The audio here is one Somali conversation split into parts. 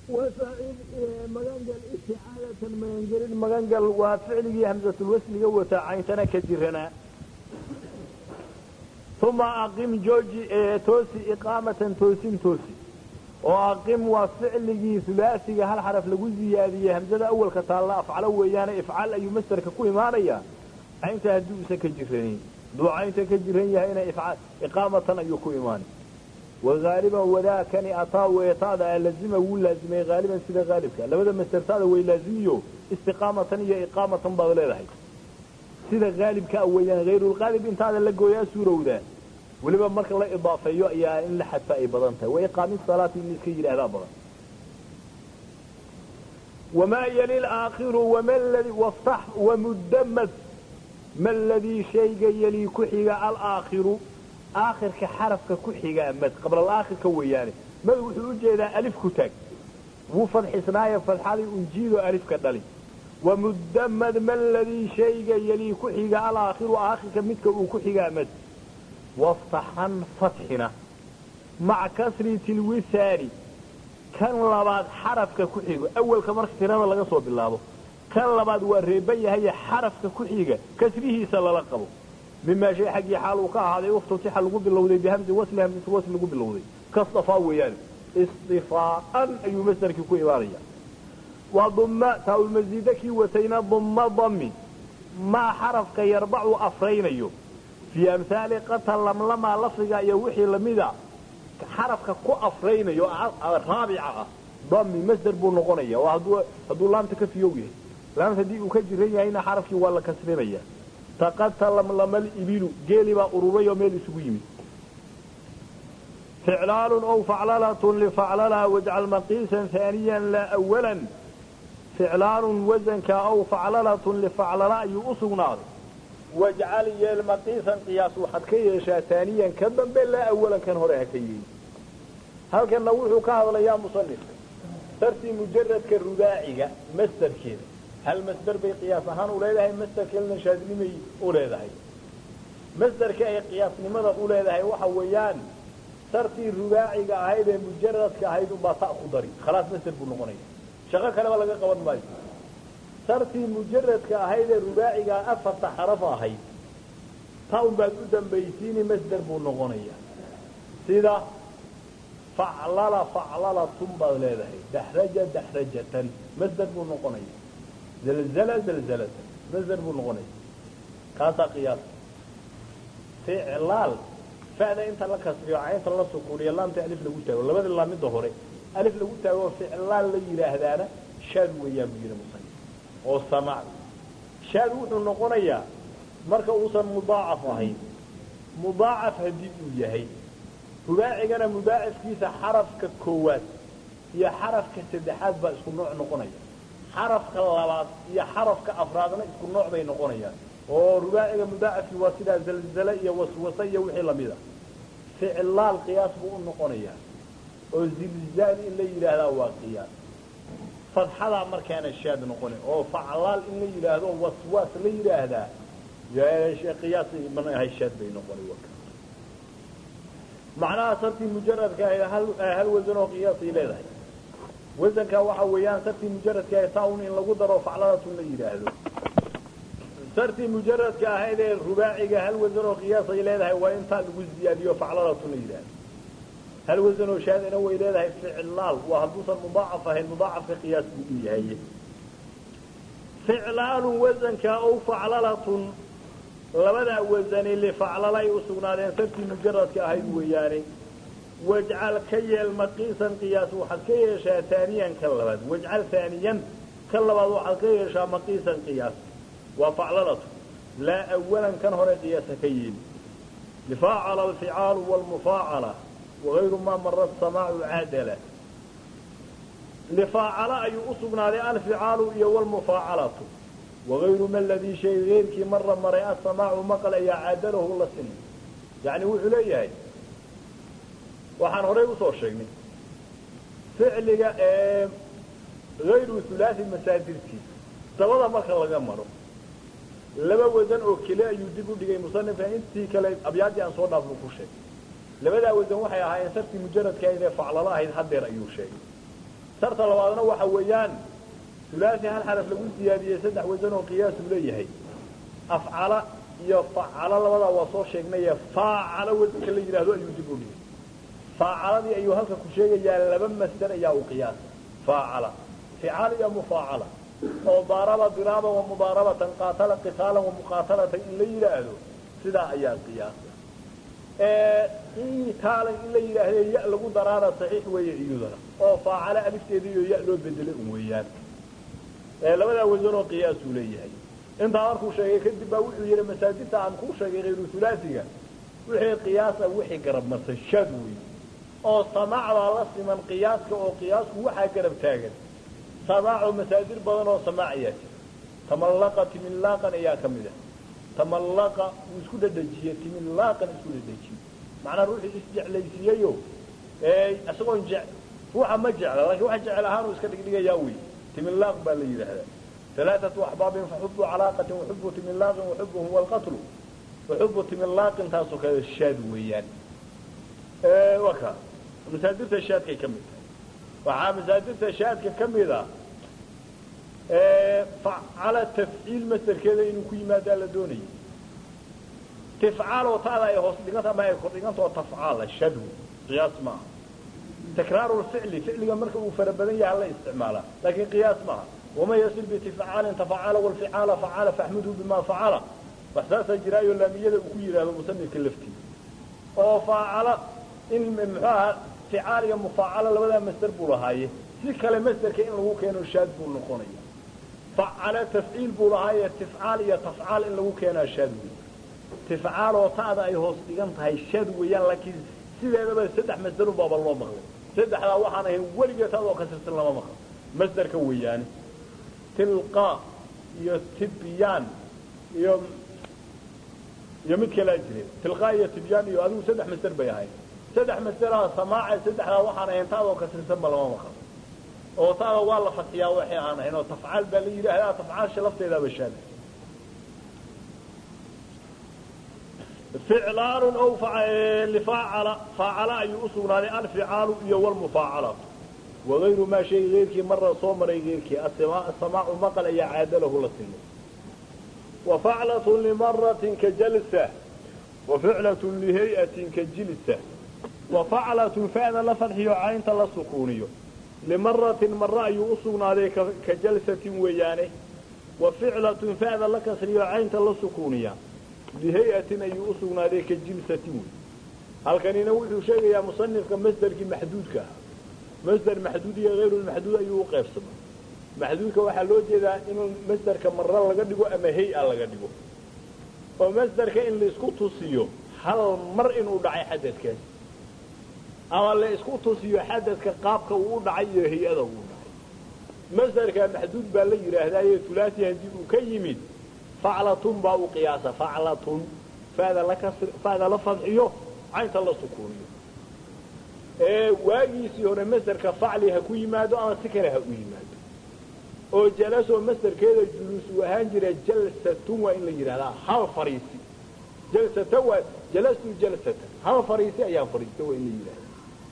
وفعل مغنجل استعادة مغنجل مغنجل وفعله همزة الوصل قوة عينتنا كجرنا ثم أقيم جوجي توسي إقامة توسين توسي وأقيم وفعله ثلاثي هل حرف لقو زيادية همزة أول كتالا أفعل ويانا إفعال أي مستر ككوي ماريا عينتها دوسة كجرنين دو عينتها كجرين هنا إفعال إقامة أيكوي ماني وغالبا وذا كان أطاع ويطاع لازمه ولازمه غالبا سيدا غالبك لبدا مسترتاده ويلازميه استقامة هي إقامة بغليرها سيدا غالبك أولا غير الغالب انت هذا لقويا سورة ذا ولبا مرك الله إضافة يا إن لحد فأي بضنته وإقام الصلاة النسكي لهذا بضن وما يلي الآخر وما الذي وافتح ومدمد ما الذي شيء يلي كحيق الآخر آخرك حرفك كحيقا مد قبل الآخر كوياني مد وحو جيدا ألف كتاك وفضح سنايا فالحالي أنجيل ألف كدالي ومدمد ما الذي شيء يلي كحيقا الآخر آخرك مدك وكحيقا مد وافتحا فتحنا مع كسرة الوساري كان لباد حرفك كحيقا أول كمرك تنانا لغا بالله كان لباد وريبيا هي حرفك كحيقا كسره سلالقبه مما شيء حقي حاله كهذا وافتتح لغو باللودي بهمز وصل همز وصل لغو باللودي كاصطفاء ويان اصطفاء أي مصدر كي إبارية وضم تاو المزيدة كي وتينا ضم ضمي ما حرف كي يربع أفرين أيو في أمثال قتل لملما لفظة يوحي لمدى حرف كو أفرين أيو الرابعة ضمي مصدر بو نغنية وهدو لام تكفي يوغي لام تدي وكجرية هنا حرف كي ولا كسرين تقتل لما الإبل قيل با أروري وميل سويمي فعلال أو فعللة لفعللها واجعل مقيسا ثانيا لا أولا فعلال وزنك أو فعللة لفعللها يؤصو نار واجعل يال مقيسا قياس وحد كيشا ثانيا كبا بل لا أولا كان هريها كيين هل كان نوحو كهذا يا مصنف ترتي مجرد كالرباعي مستر كذا هل مصدر بي قياس ahaan u leedahay masderkeelna shaadnimay u leedahay masderka ay qiyaasnimada u leedahay waxa weeyaan sartii rubaaciga ahayd ee mujaradka ahayd unbaa ta ku dari khalaas masder buu noqonaya shaqo kaleba laga qaban maayo sartii mujaradka ahayd ee rubaaciga afarta xaraf ahayd ta unbaad u dambaysiini masder buu noqonaya sida faclala faclalatun baad leedahay daxraja daxrajatan masder buu noqonaya زلزلة زلزلة مصدر بالغني كاسا قياس فعلال فعلا انت لك سريع عين الله سكوري الله انت ألف لقوتا ولا بدل الله من ظهري ألف لقوتا وفعلال لي هذانا شاد ويا بيجي مصنع والسمع شاد وحنا نقوليا مركا وصل مضاعف هي مضاعف هدي وياهي رباعي انا مضاعف كيسا حرف ككوات هي حرف كسدحات بقى اسكو نوع نقوليا xarafka labaad iyo xarafka afraadna isku nooc bay noqonayaan oo rubaaciga mudaacafki waa sidaa zalzale iyo waswase iyo wixii lamida ficlaal qiyaas buu u noqonayaa oo zilzaal in la yidhaahdaa waa qiyaas fadxadaa markaana shaad noqona oo faclaal in la yidhaahdo waswaas la yidhaahdaa qiyaas man ahay shaad bay noqonay macnaha sartii mujaradka hal wasan oo qiyaasay leedahay wasanka waxa weeyaan sartii mujaradka ee taun in lagu daro facladatun la yidhaahdo sartii mujaradka ahayd ee rubaaciga hal wasan oo qiyaas ay leedahay waa intaa lagu ziyaadiyo facladatun la yidhaahdo hal wasan oo shaadina way leedahay ficlaal waa hadduusan mudaacaf ahayn mudaacafka qiyaas buu u yahay ficlaalun wasanka ow faclalatun labadaa wasani lifaclalay u sugnaadeen sartii mujaradka ahayd weeyaane واجعل كيل مقيسا قياس وحد كيشا ثانيا كاللباد واجعل ثانيا كاللباد وحد كيشا مقيسا قياس وفعللته لا أولا كان هنا قياس كيل لفاعل الفعال والمفاعلة وغير ما مر السماع العادلة لفاعل أي أصبنا للفعال والمفاعلة وغير ما الذي شيء غير كي مر مرئ السماع مقل أي عادله الله سن يعني وحليه waxaan horey usoo sheegnay ficliga ee hayru hulaasi masaadirtiisa dabada marka laga maro laba wadan oo kale ayuu dib u dhigay musanifka intii kale abyaadii aan soo dhaafnu ku sheegay labadaa wadan waxay ahaayeen sartii mujaradka ahayd ee faclalo ahayd hadeer ayuu sheegay sharta labaadna waxa weeyaan ulaasi hal xaraf lagu siyaadiyey saddex wasan oo qiyaasuu leeyahay afcala iyo facalo labadaa waa soo sheegnaye faacalo wasanka la yidhaahdo ayuu dib u dhigay faacaladii ayuu halka ku sheegayaa laba masder ayaa u qiyaasa faacala ficaal iyo mufaacala oo daaraba diraaban wa mudaarabatan qaatala qitaalan wa muqaatalatan in la yidhaahdo sidaa ayaa qiyaasa itaalan in la yidhaahde ya lagu daraana saxiix weeye iyadana oo faacalo alifteeda iyo ya loo bedelay un weeyaan labadaa wasan oo qiyaasuu leeyahay intaa markuu sheegay kadib baa wuxuu yidhi masaajidta aan kuu sheegay hayru hulaasiga wixii qiyaasa wixii garab marsan shad wey oo samaacdaa la siman qiyaaska oo qiyaasku waxaa garab taagan samaaco masaadir badan oo samaac ayaa jira tamallaqa timillaaqan ayaa ka mid ah tamallaqa wuu isku dhadhejiyey timillaaqan isku dhadhejiyey macnaa ruuxii isjeclaysiiyeyo isagoon je ruuxa ma jecla laakiin waxa jecel ahaanuu iska dhigdhigayaa wey timillaaq baa la yidhaahdaa alaaatu axbaabin faxubu calaaqatin waxubu timillaaqin waxubuhum walqatlu waxubu timillaaqin taasoo kale shaad weeyaan waka masaadirta shaadkay ka mid tahay waxaa masaadirta shaadka ka mid a facala tafciil masderkeeda inuu ku yimaadaa la doonayay tifcaal oo taada ay hoos dhiganta ama ay kordhigantao tafcaala shadw qiyaas maaha takraaru lficli ficliga marka uu fara badan yaha la isticmaalaa laakiin qiyaas maaha waman yasil bitifcaalin tafacala walficaala facala faxmidhu bima facala wax saasaa jiraayo laamiyada uu ku yidhaahdo musanifka laftiisa oo faacala in muxuu ahaa ficaal iyo mufaacala labadaa masder buu lahaaye si kale masderka in lagu keeno shaad buu noqonaya facala tafciil buu lahaaye tifcaal iyo tafcaal in lagu keenaa shaad wey tifcaal oo taada ay hoos dhigan tahay shaad weeyaan laakiin sideedaba saddex masderun baaba loo maqlay saddexdaa waxaan ahayn weligeed taada oo kasirsan lama maqlo masderka weeyaane tilqa iyo tibyaan iyo iyo mid kalaa jire tilqa iyo tibyaan iyo adigu saddex masder bay ahayd saddex masderaha samaaca saddexdaa waxaan ahayn taada oo kasirsanba lama maqlo oo taada waa la fadxiyaa waxay aan ahayn oo tafcaal baa la yidhaahdaa tafcaasha lafteedaaba shaada ficlaalun ow lifaacala faacala ayuu u sugnaaday alficaalu iyo walmufaacalatu wagayru maa sheegi geyrkii marra soo maray geyrkii asamaacu maqal ayaa caadalahu la sinay wa faclatun limaratin ka jalsa wa ficlatun lihay'atin ka jilsa wa faclatun fa'da la fadxiyo caynta la sukuuniyo limaratin marre ayuu u sugnaaday ka jalsatin weeyaane wa ficlatun fa'da la kasriyo caynta la sukuuniya lihay-atin ayuu u sugnaaday ka jilsatin wey halkanina wuxuu sheegayaa musanifka masderkii maxduudka ah masder maxduud iyo hayrulmaxduud ayuu u qaybsamay maxduudka waxaa loo jeedaa in masderka marre laga dhigo ama hay-a laga dhigo oo masderka in laisku tusiyo hal mar inuu dhacay xadadkaas ama la isku tusiyo xadadka qaabka uu u dhacay iyo hay-ada uu dhacay masderka maxduud baa la yidhaahdaaye tulaasi haddii uu ka yimid faclatun baa u qiyaasa faclatun fada la kasr fada la fadxiyo caynta la sukuuniyo ee waagiisii hore masderka facli ha ku yimaado ama si kale ha u yimaado oo jalasoo masderkeeda juluus uu ahaan jira jalsatun waa in la yidhahdaa hal fariisi jalsata waa jalastu jalsatan hal fariisi ayaan fariista waa in la yidhahdaa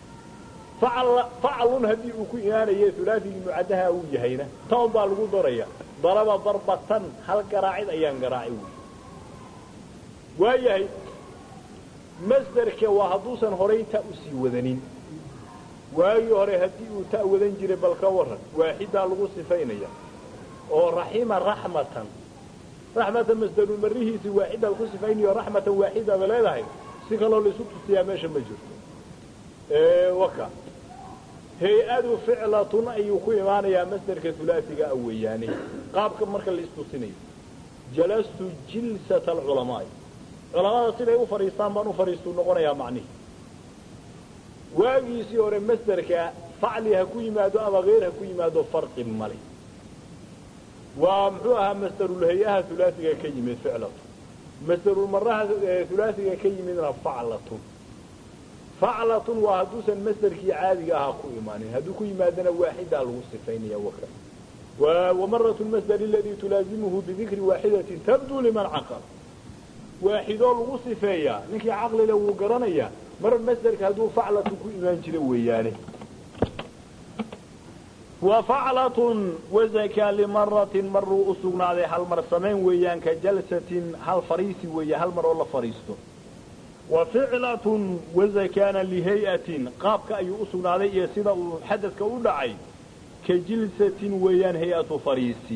faclun haddii uu ku imaanaye ulaatigii mucadaha uu yahayna toon baa lagu daraya daraba darbatan hal garaacid ayaan garaacay wy waayahay masderka waa hadduusan horay ta usii wadanin waagii hore haddii uu ta wadan jiray bal ka waran waaxidaa lagu sifaynaya oo raxima raxmatan raxmatan masderun marihiisii waaxida lagu sifaynayo raxmatan waaxidaba leedahay si kaloo laisu tusiyaa meesha ma jirto waka hay-adu ficlatun ayuu ku imaanayaa masderka ulaasiga a weeyaane qaabka marka la istusinayo jalastu jilsata alculamaai culamada siday u fadhiistaan baan u fadhiistuu noqonayaa macnihi waagiisii hore masderka facli ha ku yimaado ama hayr ha ku yimaado farqi male waa muxuu ahaa masderulhay-aha ulaasiga ka yimid ficlatun masderulmaraha ulaasiga ka yimidna faclatun faclatun waa hadduusan masderkii caadiga ahaa ku imaanin hadduu ku yimaadana waaxidaa lagu sifaynaya waka wamarat masder aladii tulaazimuhu bidikri waaxidatin tabduu liman caqal waaxidoo lagu sifeeyaa ninkii caqlile wuu garanayaa mar masderka hadduu faclatun ku imaan jira weeyaane wafaclatun wazakaa limaratin maruu u sugnaaday hal mar samayn weeyaan ka jalsatin hal fariisi weeye hal mar oo la fadhiisto wa ficlatun wazakaana lihay'atin qaabka ayuu u sugnaaday iyo sida uu xadadka u dhacay ka jilsatin weeyaan hay-atu fariisi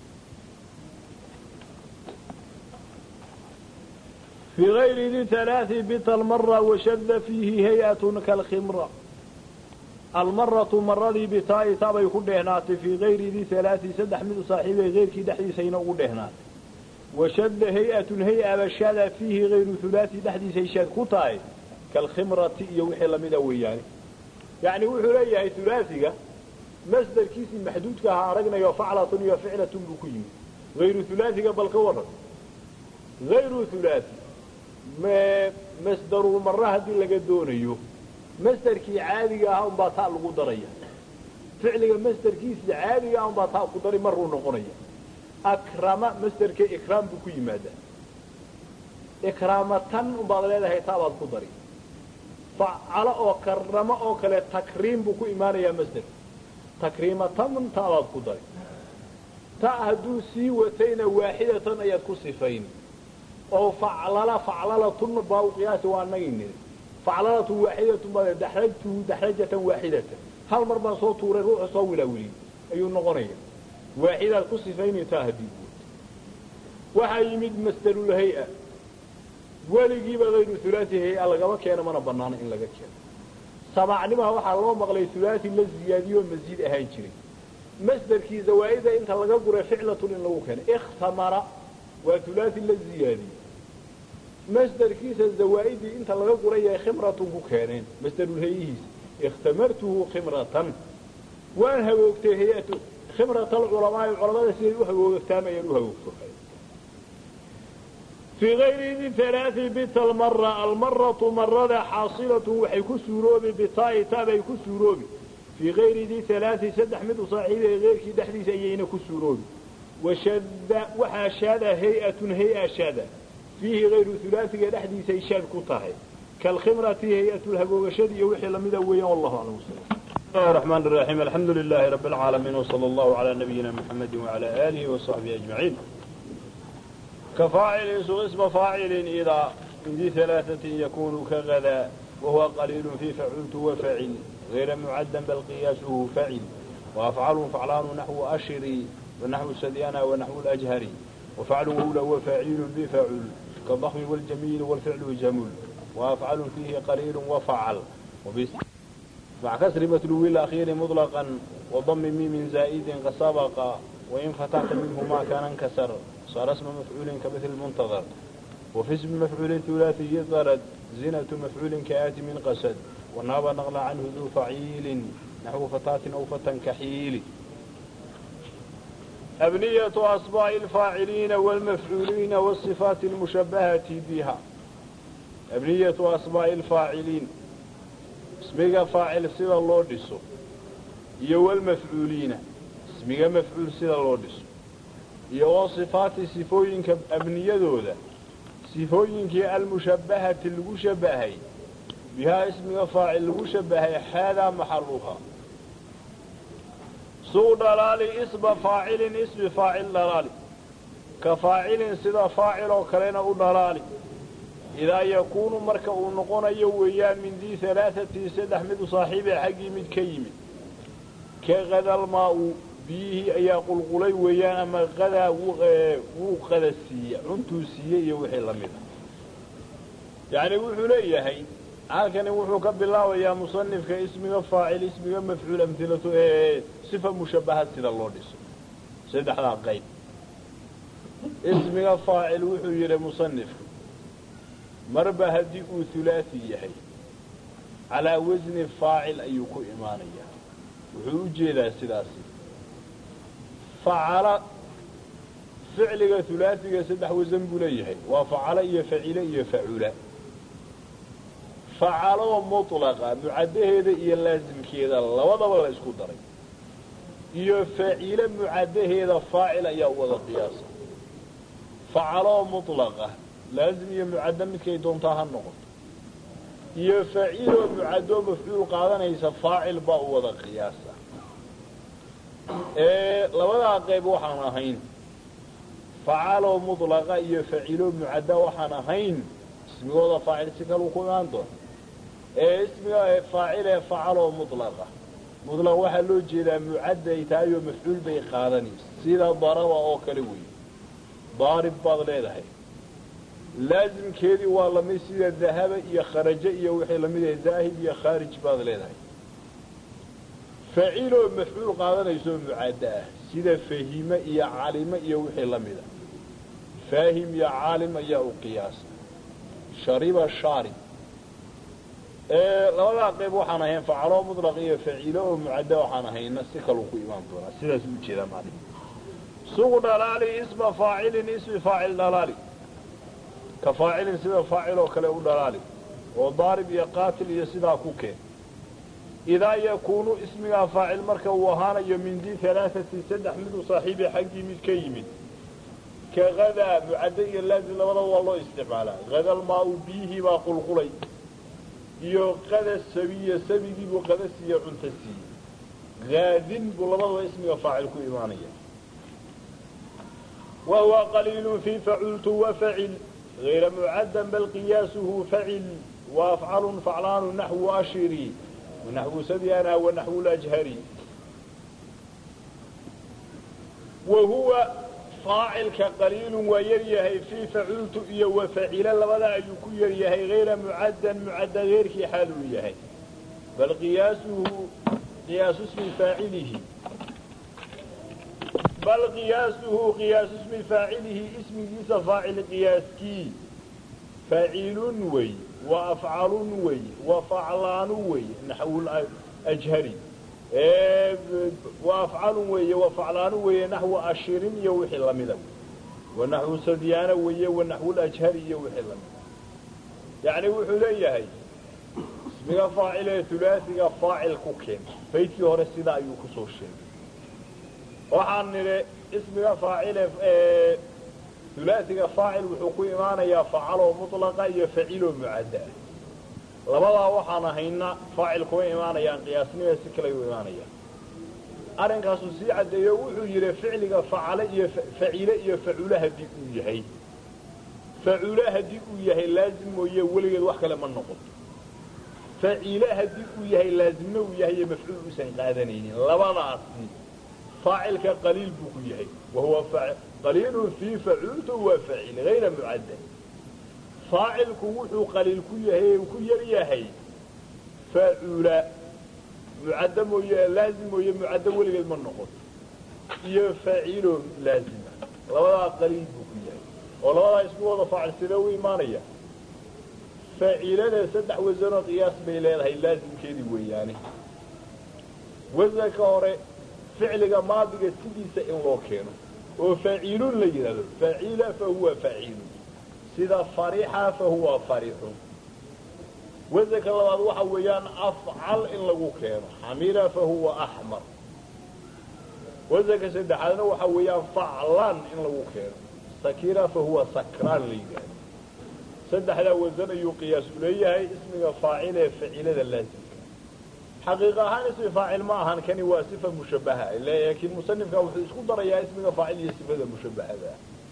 fii gayri di halaai bita almara washada fiihi hay-atun kalkhimra almaratu maradii bitaa'i tabay ku dheehnaatay fii gayri di halaai saddex mid u saaxiibay keyrkii dhexdiisayna ugu dheehnaatay washadda hay-atun hay-aba shaada fiihi hayru hulaati dhexdiisay shaad ku tahay kalkhimrati iyo wixii lamida weeyaane yacni wuxuu leeyahay hulaasiga masdarkiisii maxduudka ahaa aragnayo faclatun iyo ficlatun buu ku yimid hayru hulaasiga bal ka waran hayru hulaasi masdarul mara haddii laga doonayo masderkii caadiga ahaa unbaa taa lagu daraya ficliga masderkiisii caadiga ah unbaa taa ku dari maruu noqonaya akrama masderka ikraam buu ku yimaadaa ikraamatan unbaad leedahay taabaad ku dari facalo oo karamo oo kale takriim buu ku imaanayaa masder takriimatan taabaad ku dari ta hadduu sii watayna waaxidatan ayaad ku sifayn oo faclala faclalatun baa u qiyaasi waa anagii niri faclalatun waaxidatun baa daxrajtuhu daxrajatan waaxidatan hal mar baan soo tuuray ruuxu soo wilaawiliyey ayuu noqonaya waaxidaad ku sifaynaytaa haddii waxaa yimid masdarulhay-a weligiiba hayru hulaati hay-a lagama keeno mana banaano in laga keeno samaacnimaha waxaa loo maqlay hulaati la ziyaadiyoo masiid ahaan jiray masderkii zawaaida inta laga guray ficlatun in lagu keeno ikhtamara waa hulaati la ziyaadiyey masderkiisa zawaaidii inta laga guray ay khimratun ku keeneen masdarulhayihiisa ikhtamartuhu khimratan waan hagoogtay hay-atu khimrat alculamaai culamada siday u hagoogtaamayaan u hagoogto fii gayri di halaai bita almara almaratu marada xaasilatun waxay ku suuroobi bitaa'i taabay ku suuroobi fii gayri di halaai saddex mid u saaxiibay keyrkii dhexdiisa ayayna ku suuroobi washadda waxaa shaada hay-atun hay-a shaada fiihi hayru hulaasiga dhexdiisay shaad ku tahay kalkhimrati hay-atu hagoogashadii iyo wixii lamida weeyaan wallahu aclam بسم الله الرحمن الرحيم الحمد لله رب العالمين وصلى الله على نبينا محمد وعلى آله وصحبه أجمعين كفاعل اسم فاعل إذا من ذي ثلاثة يكون كغدا وهو قليل في فعلت وفعل غير معدا بل قياسه فعل وأفعال فعلان نحو أشري ونحو السديانة ونحو الأجهري وفعله له فاعل بفعل كالضخم والجميل والفعل جمل وأفعل فيه قليل وفعل وبس مع كسر متلو الأخير مطلقا وضم ميم زائد قد سبق وإن فتحت منه ما كان انكسر صار اسم مفعول كمثل المنتظر وفي اسم مفعول ثلاثي طرد زنة مفعول كآت من قسد وناب نقل عنه ذو فعيل نحو فتاة أو فتى كحيل أبنية أصباع الفاعلين والمفعولين والصفات المشبهة بها أبنية أصباع الفاعلين اسمiga faacil sida loo dhiso iyo wlmafcuuliina ismiga mafcuul sida loo dhiso iyo wa sifaati sifooyinka abniyadooda sifooyinkii almushabbahati lagu shabahay bihaa ismiga faacil lagu shabahay xaadaa maxaluha suu dhalaali isma faacilin ismi faacil dhalaali ka faacilin sida faacil oo kalena u dhalaali idaa yakuunu marka uu noqonayo weeyaan min dii alaaati saddex mid u saaxiibe xaggii mid ka yimid ka qadalmaa-u biyihii ayaa qulqulay weeyaan ama qadaa wuu qada siiye cuntuu siiye iyo wixii lamid a yacni wuxuu leeyahay halkani wuxuu ka bilaabayaa musanifka ismiga faacil ismiga mafcuul amhilatu ee sifa mushabahad sida loo dhiso saddexdaa qayb ismiga faacil wuxuu yidhi musanifku marba haddii uu hulaasi yahay calaa wasni faacil ayuu ku imaanayaa wuxuu u jeedaa sidaasi facala ficliga hulaasiga saddex wasan buu leeyahay waa facalo iyo facile iyo facula facaloo mutlaqa mucaddaheeda iyo laasimkeeda labadaba la isku daray iyo facile mucaddaheeda faacil ayaa wada qiyaasa facaloo mutlaqa laazim iyo mucaddo midkay doontaa ha noqoto iyo faciiloo mucaddoo mafcuul qaadanaysa faacil baa u wada qiyaasa labadaa qayb waxaan ahayn facaloo mulaqa iyo facilo mucadda waxaan ahayn ismigooda faacil si kaluu ku imaan doona ee ismiga faacile facaloo mulaqa mulaq waxaa loo jeedaa mucadday tahay oo mafcuul bay qaadanaysa sida daraba oo kale weeye daarib baad leedahay laasimkeedii waa lamid sida dahaba iyo kharaje iyo wixii lamid ah daahib iyo khaarij baad leedahay faciloo mafcuul qaadanaysaoo mucadda ah sida fahime iyo calime iyo wixii la mida faahim iyo caalim ayaa u qiyaasa shariba shaarib labadaa qayb waxaan ahayn facaloo mutlaq iyo facilo oo mucadda waxaan ahayna si kaluu ku imaan doonaa sidaas u jeedaa macnihi sugu dhalaali isma faacilin ismi faacil dhalaali ka faacilin sida faacil oo kale u dhalaali oo daarib iyo qaatil iyo sidaa ku keen idaa yakuunu ismigaa faacil marka uu ahaanayo min di alaaati saddex mid u saaxiibi xaggii mid ka yimid ka hadaa mucadda iyo laazim labadaba waa loo isticmaalaa hadal maa u biyihii baa qulqulay iyo qada sabiya sabigii buu qada siiye cunta siiyey haadin buu labadaba ismiga faacil ku imaanaya wa huwa qaliilu fii facultu wafacil غayra mucaddan bal qiyaasuhu facil waafcalu faclaanu naxwu ashiri wanaxwu sabyana wanaxwu lajhari wa huwa faacilka qaliilun waa yar yahay fii facultu iyo wafacila labada ayuu ku yar yahay hayra mucaddan mucadda heyrkii xaaluu yahay bal qiyaasuhu qiyaasu smi faacilihi bal qiyaasuhu qiyaasu smi faacilihi ismigiisa faacil qiyaaskii faacilun wey wa afcalun wey wa faclaanu wey naxwu ajhari wa afcalun weeye wa faclaanu weeye naxwu ashirin iyo wixii lamida wa naxwu sadyaana weeye wa naxwu lajhari iyo wixii lamida yacni wuxuu leeyahay ismiga faacil ee hulaasiga faacil ku keen baydkii hore sidaa ayuu kusoo sheegay waxaan nidhi ismiga faacile hulaasiga faacil wuxuu ku imaanayaa facaloo mutlaqa iyo faciloo mucadda ah labadaa waxaan ahayna faacil kuma imaanayaan qiyaasnima si kale u imaanayaan arrinkaasuu sii caddeeyo wuxuu yidhi ficliga facale iyo facile iyo facule haddii uu yahay facule haddii uu yahay laazim mooye weligeed wax kale ma noqoto facile haddii uu yahay laazimna uu yahay iyo mafcuul uusan qaadanaynin labadaasi faacilka qaliil buu ku yahay wahuwa qaliilun fii facultu waa facil hayra mucadda faacilku wuxuu qaliil ku yahay ku yar yahay faacula mucadda mooye laazim mooye mucaddo weligeed ma noqoto iyo faacilo laazima labadaa qaliil buu ku yahay oo labadaa isku wada faacil sidee u imaanaya faacilada saddex wasanoo qiyaas bay leedahay laazimkeedii weeyaane wasanka hore ficliga maadiga sidiisa in loo keeno oo faacilun la yidhahdo faacila fa huwa faacilun sida farixa fa huwa farixun wasanka labaad waxa weeyaan afcal in lagu keeno xamira fa huwa axmar wasanka saddexaadna waxa weeyaan faclan in lagu keeno sakira fa huwa sakraan la yidhaahdo saddexdaa wasan ayuu qiyaas u leeyahay ismiga faacil ee facilada laazimka xaqiiq ahaan ismi faacil ma ahan kani waa sifa mushabaha laakiin musanifka wuxuu isku darayaa ismiga faacil iyo sifada mushabahada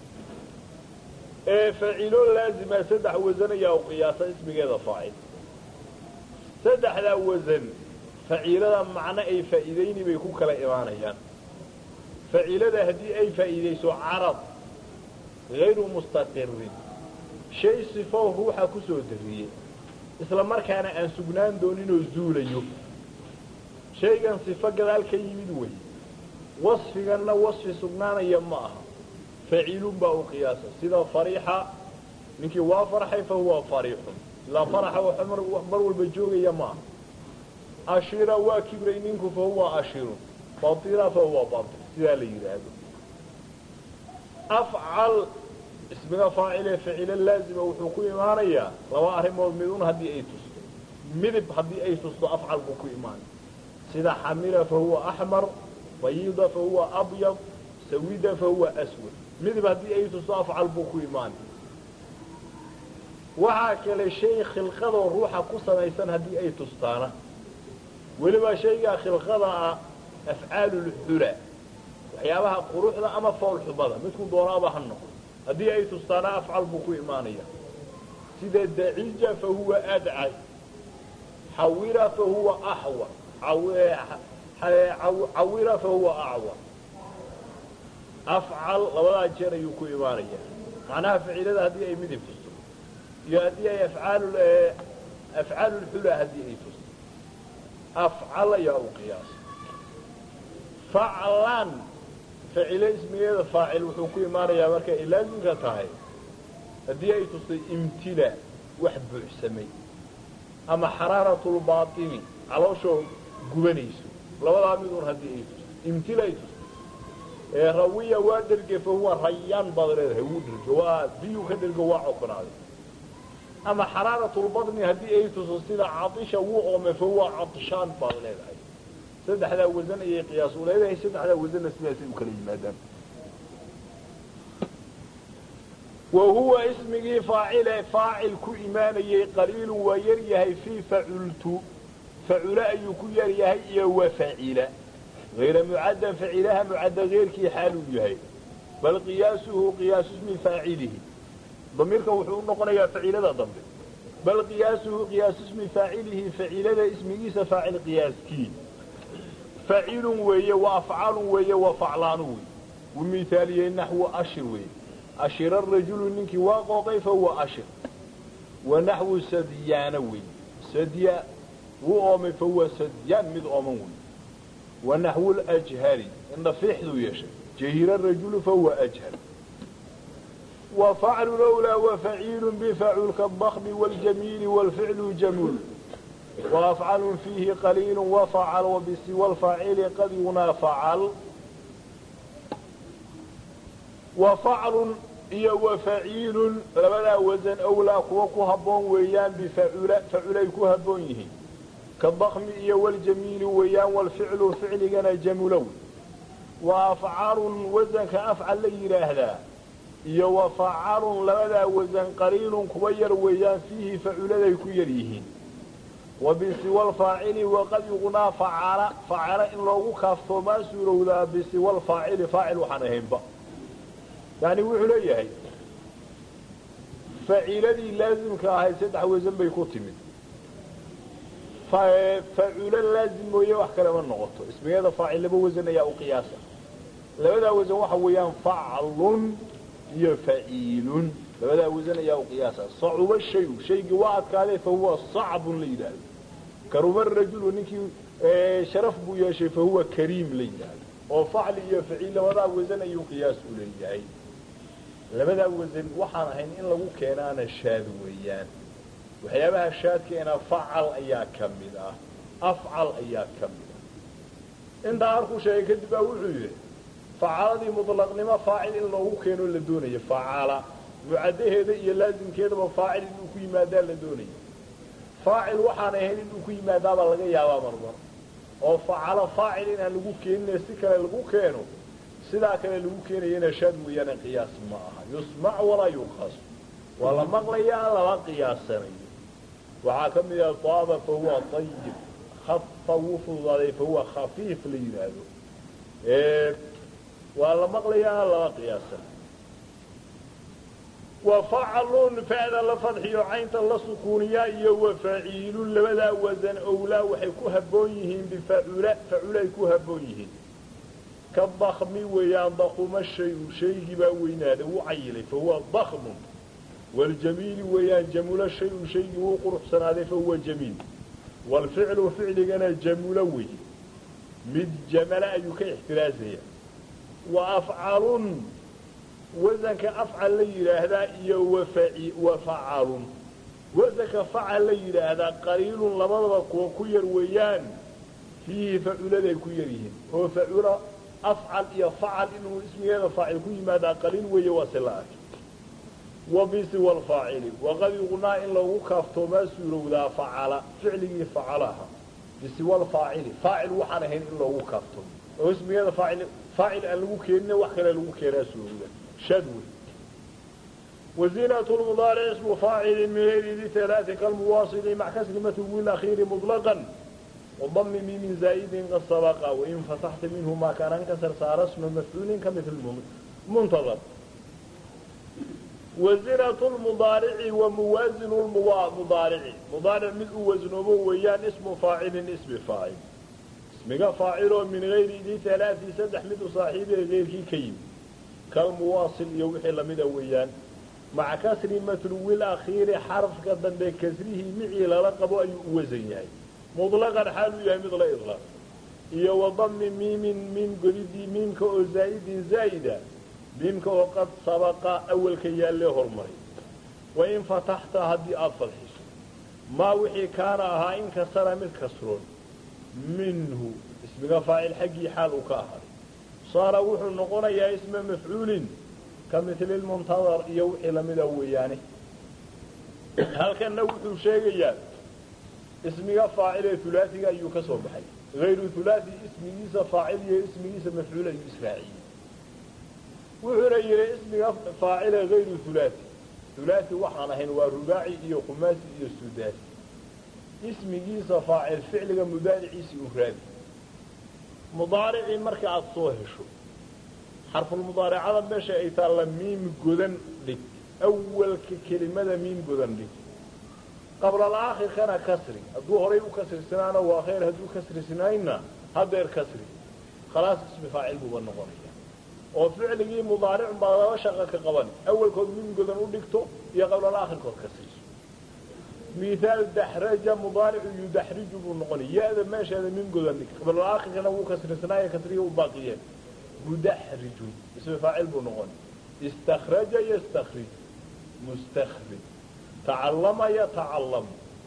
ee faacilo laazima saddex wasan ayaa u qiyaasa ismigeeda faacil saddexdaa wasan faciilada macno ay faa'iidayni bay ku kala imaanayaan faciilada haddii ay faa'iidayso carad hayru mustaqirin shay sifo ruuxa ku soo dariyey isla markaana aan sugnaan dooninoo zuulayo shaygan sifo gadaal ka yimid wey wasfiganna wasfi sugnaanaya ma aha faciilun baa u qiyaasa sida fariixa ninkii waa farxay fa huwa fariixun ilaa faraxa waxa mar walba joogaya ma aha ashira waa kibray ninku fa huwa ashirun batila fa huwa batil sidaa la yidhaahdo afcal ismiga faacile facilo laazima wuxuu ku imaanayaa laba arrimood midun haddii ay tusto midib haddii ay tusto afcal buu ku imaanay sida xamira fa huwa axmar bayida fa huwa abyad sawida fa huwa aswad midib haddii ay tusto afcal buu ku imaanay waxaa kale shay khilqadoo ruuxa ku samaysan haddii ay tustaana weliba shaygaa khilqada ah afcaalulxula waxyaabaha quruxda ama foolxumada midku doonaaba ha noqdo haddii ay tustaana afcal buu ku imaanaya sida dacija fa huwa adcad xawira fa huwa axwa cawira fa huwa acwa afcal labadaa jeer ayuu ku imaanaya macnaha ficilada haddii ay midib tusto iyo haddii ay afcaal afcaal lxula haddii ay tusto afcal ayaa u qiyaasa faclan ficilo ismigeeda faacil wuxuu ku imaanayaa marka ay laazimka tahay haddii ay tustay imtila wax buuxsamay ama xaraaratulbaatini calooshoo gubanayso labadaa midun haddii ay tustay imtila ay tustay ee rawiya waa dherge fa huwa rayaan baad leedahay wuu dherge waa biyuu ka dhergo waa cokonaaday ama xaraaratulbatni haddii ay tusto sida caisha wuu oome fa huwa cadshaan baad leedahay saddexdaa wasan ayay qiyaas u leedahay saddexdaa wasanna sidaasay u kala yimaadaan wa huwa ismigii faacile faacil ku imaanayey qaliilu waa yar yahay fii facultu facule ayuu ku yar yahay iyo wa facila hayra mucaddan facilaha mucadda keyrkii xaaluu yahay bal qiyaasuhu qiyaasu ismi faacilihi damiirkan wuxuu u noqonayaa facilada dambe bal qiyaasuhu qiyaasu ismi faacilihi facilada ismigiisa faacil qiyaaskii facilun weeye wa afcalun weeye wa faclaanu wey wuu mithaaliyey naxwu ashir weeye ashira rajulu ninkii waa qooqay fa huwa ashir wa naxwu sadyaana weeye sadya wuu oomay fa huwa sadyaan mid ooman wey wa naxwu ljhari indha fiixduu yeeshay jahira rajulu fa huwa ajhar wa faclu lowlaa wa faciilu bifacul kaadakmi waljamiili walficlu jamuul وأفعل فيه قليل وفعل وبسوى الفاعل قد ينا فعل وفعل iyo وفaciil labadaa waزن أwlaa kuwa ku haboon weeyaan bfacula faculay ku haboon yihiin kaضkmi iyo wاljamiili weeyaan wاlficlu ficligana jamulow وأfcaalu waزنka afcal la yidhaahdaa iyo وفacalun labadaa waزن qaliilun kuwa yar weeyaan fiihi faculaday ku yar yihiin wabisiwa alfaacili waqad yuqnaa facala facala in loogu kaaftoomaa suurowdaa bisiwa alfaacili faacil waxaan ahaynba yani wuxuu leeyahay faciiladii laazimka ahayd saddex wasan bay ku timid faculo laazim mooye wax kale ma noqoto ismiyada faacil laba wasan ayaa u qiyaasa labadaa wasan waxa weeyaan faclun iyo faciilun labadaa wasan ayaa u qiyaasa sacuba shayu shaygii waa adkaaday fa huwa sacbun la yidhaahdo karuma rajulu ninkii sharaf buu yeeshay fa huwa kariim la yidhaahdo oo facli iyo faciil labadaa wasan ayuu qiyaas u leeyahay labadaa wasan waxaan ahayn in lagu keenaana shaad weeyaan waxyaabaha shaadkeena facal ayaa ka mid ah afcal ayaa ka mid ah intaa harkuu sheegay kadib baa wuxuu yidhi facaladii muطlaqnimo faacil in loogu keeno la doonayo facala mucadaheeda iyo laazimkeedaba faacil inuu ku yimaadaa la doonaya faacil waxaan ahayn inuu ku yimaadaabaa laga yaabaa marmar oo facalo faacil inaan lagu keenine si kale lagu keeno sidaa kale lagu keenayana shaad weeyaane qiyaas ma aha yusmac walaa yuqas waa la maqlayaa lama qiyaasanayo waxaa ka mid ah taaba fa huwa ayib hafa wuu fududaaday fa huwa khafiif la yidhaahdo waa la maqlayaa lama qiyaasanayo wafaclun facda la fadxiyo caynta la sukuuniyaa iyo wafaciilun labadaa wasan owlaa waxay ku haboon yihiin bifacula facula ay ku haboon yihiin ka dakmi weeyaan dakuma shayu shaygii baa weynaaday wuu cayilay fa huwa dakmun waljamiili weeyaan jamula shayu shaygii wuu quruxsanaaday fa huwa jamiil waalficlu ficligana jamulo weeye mid jamala ayuu ka ixtiraazaya wa afcalun wasanka afcal la yidhaahdaa iyo wafacalun wasanka facal la yidhaahdaa qaliilun labadaba kuwa ku yar weeyaan fiihi faculaday ku yar yihiin oo facula afcal iyo facal inuu ismigeeda faacil ku yimaadaa qaliil weeye waa si la arkay wa bisiwa alfaacili waqad yuqnaa in loogu kaaftoomaa suurowdaa facala ficligii facalaha bisiwa alfaacili faacil waxaan ahayn in loogu kaaftoomo oo ismigeeda faacil faacil aan lagu keenina wax kale lagu keenaa suurowda شدو وزينة المضارع اسم فاعل من غير ذي ثلاث كالمواصل مع كسر متو الأخير مطلقا وضم ميم زائد قد سبق وإن فتحت منه ما كان انكسر صار اسم مفعول كمثل منتظر وزنة المضارع وموازن المضارع مضارع من وزنه ويان اسم فاعل اسم فاعل اسمك فاعل من غير ذي ثلاث سدح من صاحبه غير كيم كالمواصل يوحي لمد ويان مع كسر متلو الأخير حرف قدن بكسره معي للقب أي وزن يعني مطلقا حال يهي مثل إطلاق إيا وضم ميم ميم قريدي ميم كأو زائد زائدة ميم كأو قد سبق أول كيال له المري وإن فتحت هدي أفضحش ما وحي كان أها إن كسر من كسرون منه اسمك فاعل حقي حال كاهر صار وحو نقول يا اسم مفعول كمثل المنتظر يوحي لمن أويانه هل كان نوحو شيء يعني اسمiga faacile ulaaiga ayuu ka soo baxay ayru ulaai ismigiisa faacil iyo ismigiisa mafcuul ayuu israaciyey wuxuuna yihi ismiga faacile ayru ulaai ulaai waxaan ahayn waa rubaaci iyo khumaasi iyo sudaasi ismigiisa faacil ficliga mudaariciisi u raadi mudaaricii marka aada soo hesho xarfulmudaaracada meesha ay taalla miim godan dhig awalka kelimada miim godan dhig qabla alaakhirkana kasri hadduu horay u kasrisanaana waa khayr hadduu kasrisnaayna hadeer kasri khalaas ismi faacil buuba noqonaya oo ficligii mudaaricun baa laba shaqa ka qaban awalkood min godan u dhigto iyo qabla alaakhirkood kasriso mihaal daxraja mudaaricu yudaxriju buu noqonay ya-da meesheeda min godan dhig qabla alaakhirkana wuu kasrisnaayo kasriga u baaqiyeen mudaxrijun ismi faacil buu noqonay istakraja yastakrij mustakrij تعلم يتعلم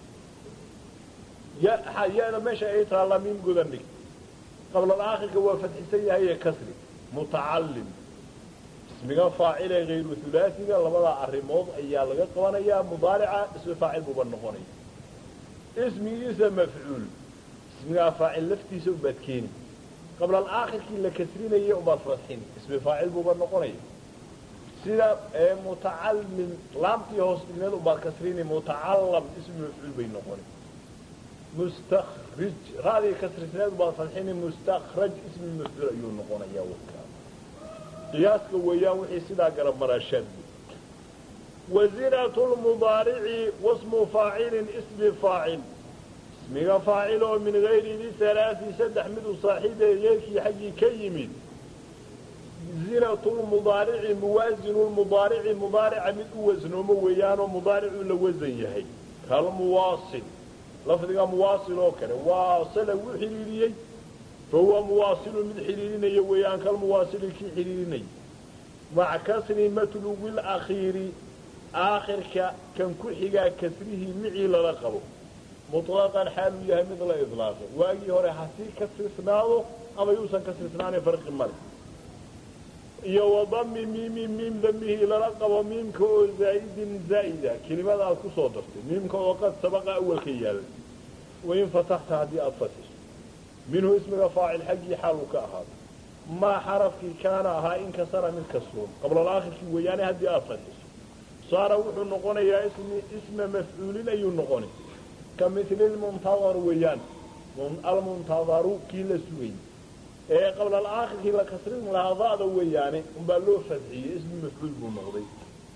يا يا ماشي اي تعلمين قدنك قبل الاخر هو فتح سيئة هي كسر متعلم اسمك فاعل غير ثلاثي لبدا الرموض ايا لغا قوانيا مضارعة اسم فاعل مبنقوني اسمي اسم مفعول اسمك فاعل لفتي سبتكيني قبل الاخر كي لكسرين ايا ابا فتحين اسم فاعل مبنقوني sida mutacallim laamtii hoos dhigneed ubaad kasrini mutacallam ismi mafcuul bay noqoni mustakrij raadii kasrisneed ubaad fadxini mustakraj ismi mafcuul ayuu noqonaya wakaa qiyaaska weeyaan wixii sidaa garab maraashaad wazinatu lmudaarici wasmu faacilin ismi faacil ismiga faacil oo min gayri di halaasi saddex midu saaxiibee yeelkii xaggii ka yimid زنة المضارع موازن المضارع مضارع من وزن ومويان ومضارع لوزن يهي كالمواصل لفظك مواصل وكذا واصل وحريري فهو مواصل من حريرين يويان كالمواصل كي حريرين مع كسر متلو الأخير آخر كان كحيقا كسره معي لرقبه مطلقا حال يهي مثل إطلاقه واقي هوري حسي كسر سناده أما يوسن كسر سنانه فرق المرق iyo wadami miimi miim damihi lala qabo miimka oo zaa'idin zaa'ida kelimada aad ku soo dartay miimka oo qad sabaqa awalka yaalla wain fataxta haddii aada fatiso minhu ismiga faacil xaggii xaaluu ka ahaado maa xarafkii kaana ahaa in kasara mid kasroon qablalaakirkii weeyaane haddii aada fatiso saara wuxuu noqonayaa ismi isma mafcuulin ayuu noqonay ka mili lmuntadar weeyaan almuntadaru kii la sugayay ee qabla alaakhirkii la kasrin lahaa da'da weeyaane unbaa loo fadxiyey ismi mafcuul buu noqday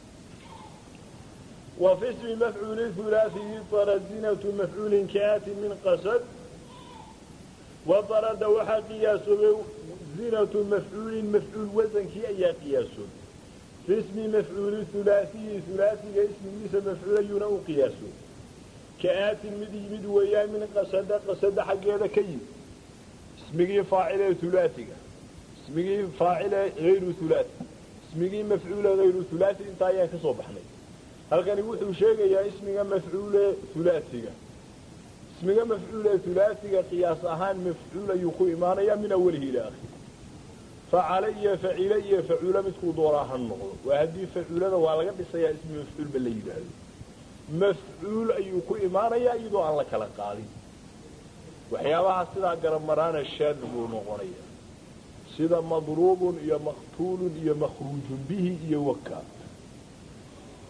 wa fi ismi mafcuuli hulaaثiyi tarazinatu mafcuulin kaati min qasad wa darada waxaa qiyaasoobay zinatu mafcuulin mafcuul wasankii ayaa qiyaasoobay fi ismi mafcuuli hulaaثiyi hulaasiga ismigiisa mafcuul ayuuna u qiyaasoobay kaatin mid yimid weeyaan min qasada qasada xaggeeda ka yimid اسمigii faacile ulaaiga ismigii faacile ayru ulaai ismigii mafcuule ayru ulaai intaa ayaan ka soo baxnay halkani wuxuu sheegayaa ismiga mafcuule ulaaiga ismiga mafcuule ulaaiga qiyaas ahaan mafcuul ayuu ku imaanayaa min awalihi ila akhiri facale iyo facile iyo facuule midkuu doonaa ha noqdo waa haddii facuulada waa laga dhisayaa ismi mafcuulba la yidhaahdo mafcuul ayuu ku imaanayaa iyadoo aan la kala qaadin waxyaabaha sidaa garab maraana shaad buu noqonaya sida madruubun iyo maqtuulun iyo makhruujun bihi iyo waka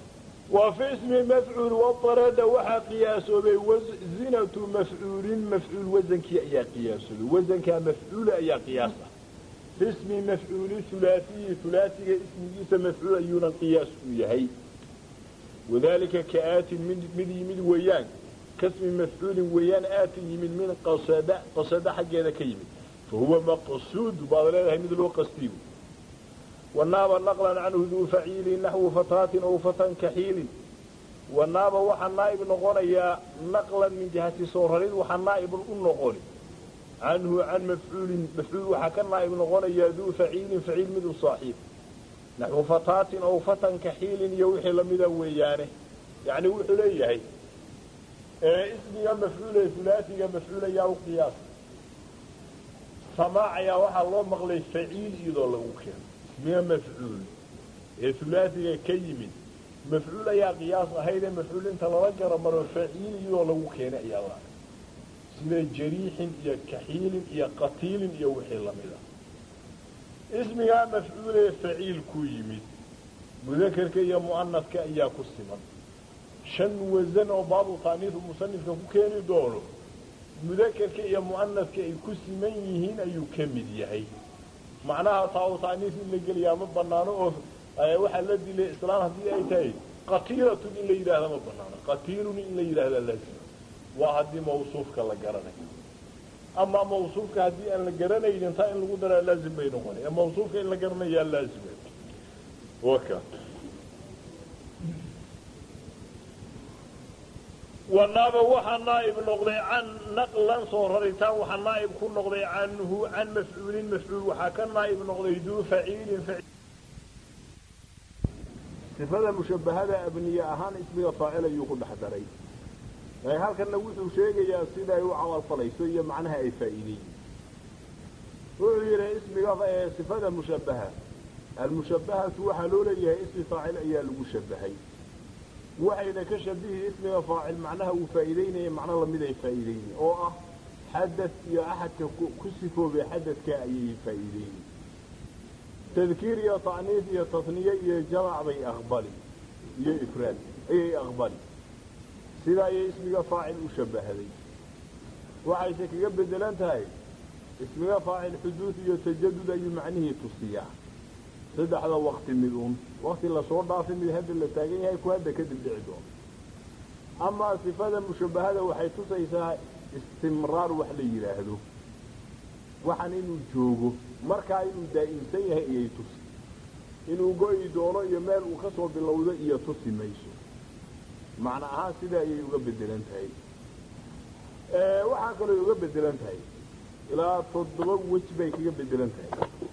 wa fi ismi mafcuul wadarada waxaa qiyaasoobay zinatu mafcuulin mafcuul wasankii ayaa qiyaasoobay wasankaa mafcuula ayaa qiyaas ah fi ismi mafcuuli hulaasiyi hulaasiga ismigiisa mafcuul ayuuna qiyaas u yahay wadalika ka aatin mid mid yimid weeyaan kasmi mafcuulin weeyaan aatin yimid min qasada qasada xaggeeda ka yimid fa huwa maqsuud baad leedahay mid loo qastiyo wanaaba naqlan canhu duu faciilin naxwu fataatin ow fatan kaxiilin wanaaba waxaa naa'ib noqonayaa naqlan min jihati soo rarid waxaa naa'ibun u noqoni canhu can mafcuulin mafcuul waxaa ka naa'ib noqonayaa duu faciilin faciil mid u saaxiib naxwu fataatin ow fatan kaxiilin iyo wixii lamida weeyaane yacni wuxuu leeyahay ismiga mafcuule hulaasiga mafcuul ayaa u qiyaas samaac ayaa waxaa loo maqlay faciil iyadoo lagu keeno ismiga mafcuul ee hulaasiga ka yimid mafcuul ayaa qiyaas ahaydee mafcuul inta lala garo maro faciil iyadoo lagu keenay ayaa la sida jariixin iyo kaxiilin iyo qatiilin iyo wixii lamida ismigaa mafcuulee faciil ku yimid mudakerka iyo mu'anadka ayaa ku siman shan wasan oo baabu taaniifu musanifka ku keeni doono mudakerka iyo mu'anadka ay ku siman yihiin ayuu ka mid yahay macnaha taa taaniif in la geliyaa ma banaano oo waxaa la dilay islaan haddii ay tahay qatiilatun in la yidhaahda ma banaano qatiilun in la yidhaahda laazima waa haddii mawsuufka la garanayo ama mawsuufka haddii aan la garanaynin taa in lagu daraa laazim bay noqonaya mawsuufka in la garanayaa laazima waka wanaaba waxaa naa'ib noqday can naqlan soo raritaan waxaa naa'ib ku noqday canhu can mafcuulin mafcuul waxaa ka naa'ib noqday duu faciilin sifada mushabbahada abniye ahaan ismiga faacil ayuu ku dhex daray halkanna wuxuu sheegayaa sida ay u camalfalayso iyo macnaha ay faa'iideeyiin wuxuu yidhi ismiga sifada mushabbaha almushabbahatu waxaa loo leeyahay ismi faacil ayaa lagu shabahay waxayna ka shabihi ismiga faacil macnaha uu faa'iideynaya macno lamid ay faa'iideyni oo ah xadad iyo axadka ku sifoobay xadadka ayay faa'iideyni tadkiir iyo ta'niif iyo tasniye iyo jamac bay aqbali iyo ifraad ayay aqbali sidaa ayay ismiga faacil u shabahaday waxayse kaga bedelan tahay ismiga faacil xuduud iyo tajadud ayuu macnihii tusiyaa saddexda wakti mid uun wakti lasoo dhaafay mid hadda la taagan yahay ku hadda kadib dhici doono amaa sifada mushabbahada waxay tusaysaa istimraar wax la yidhaahdo waxan inuu joogo markaa inuu daa'imsan yahay iyay tusi inuu go'i doono iyo meel uu ka soo bilowdo iyo tusi mayso macno ahaan sida ayay uga bedelan tahay waxaa kaloo uga bedelan tahay ilaa toddoba wej bay kaga bedelan tahay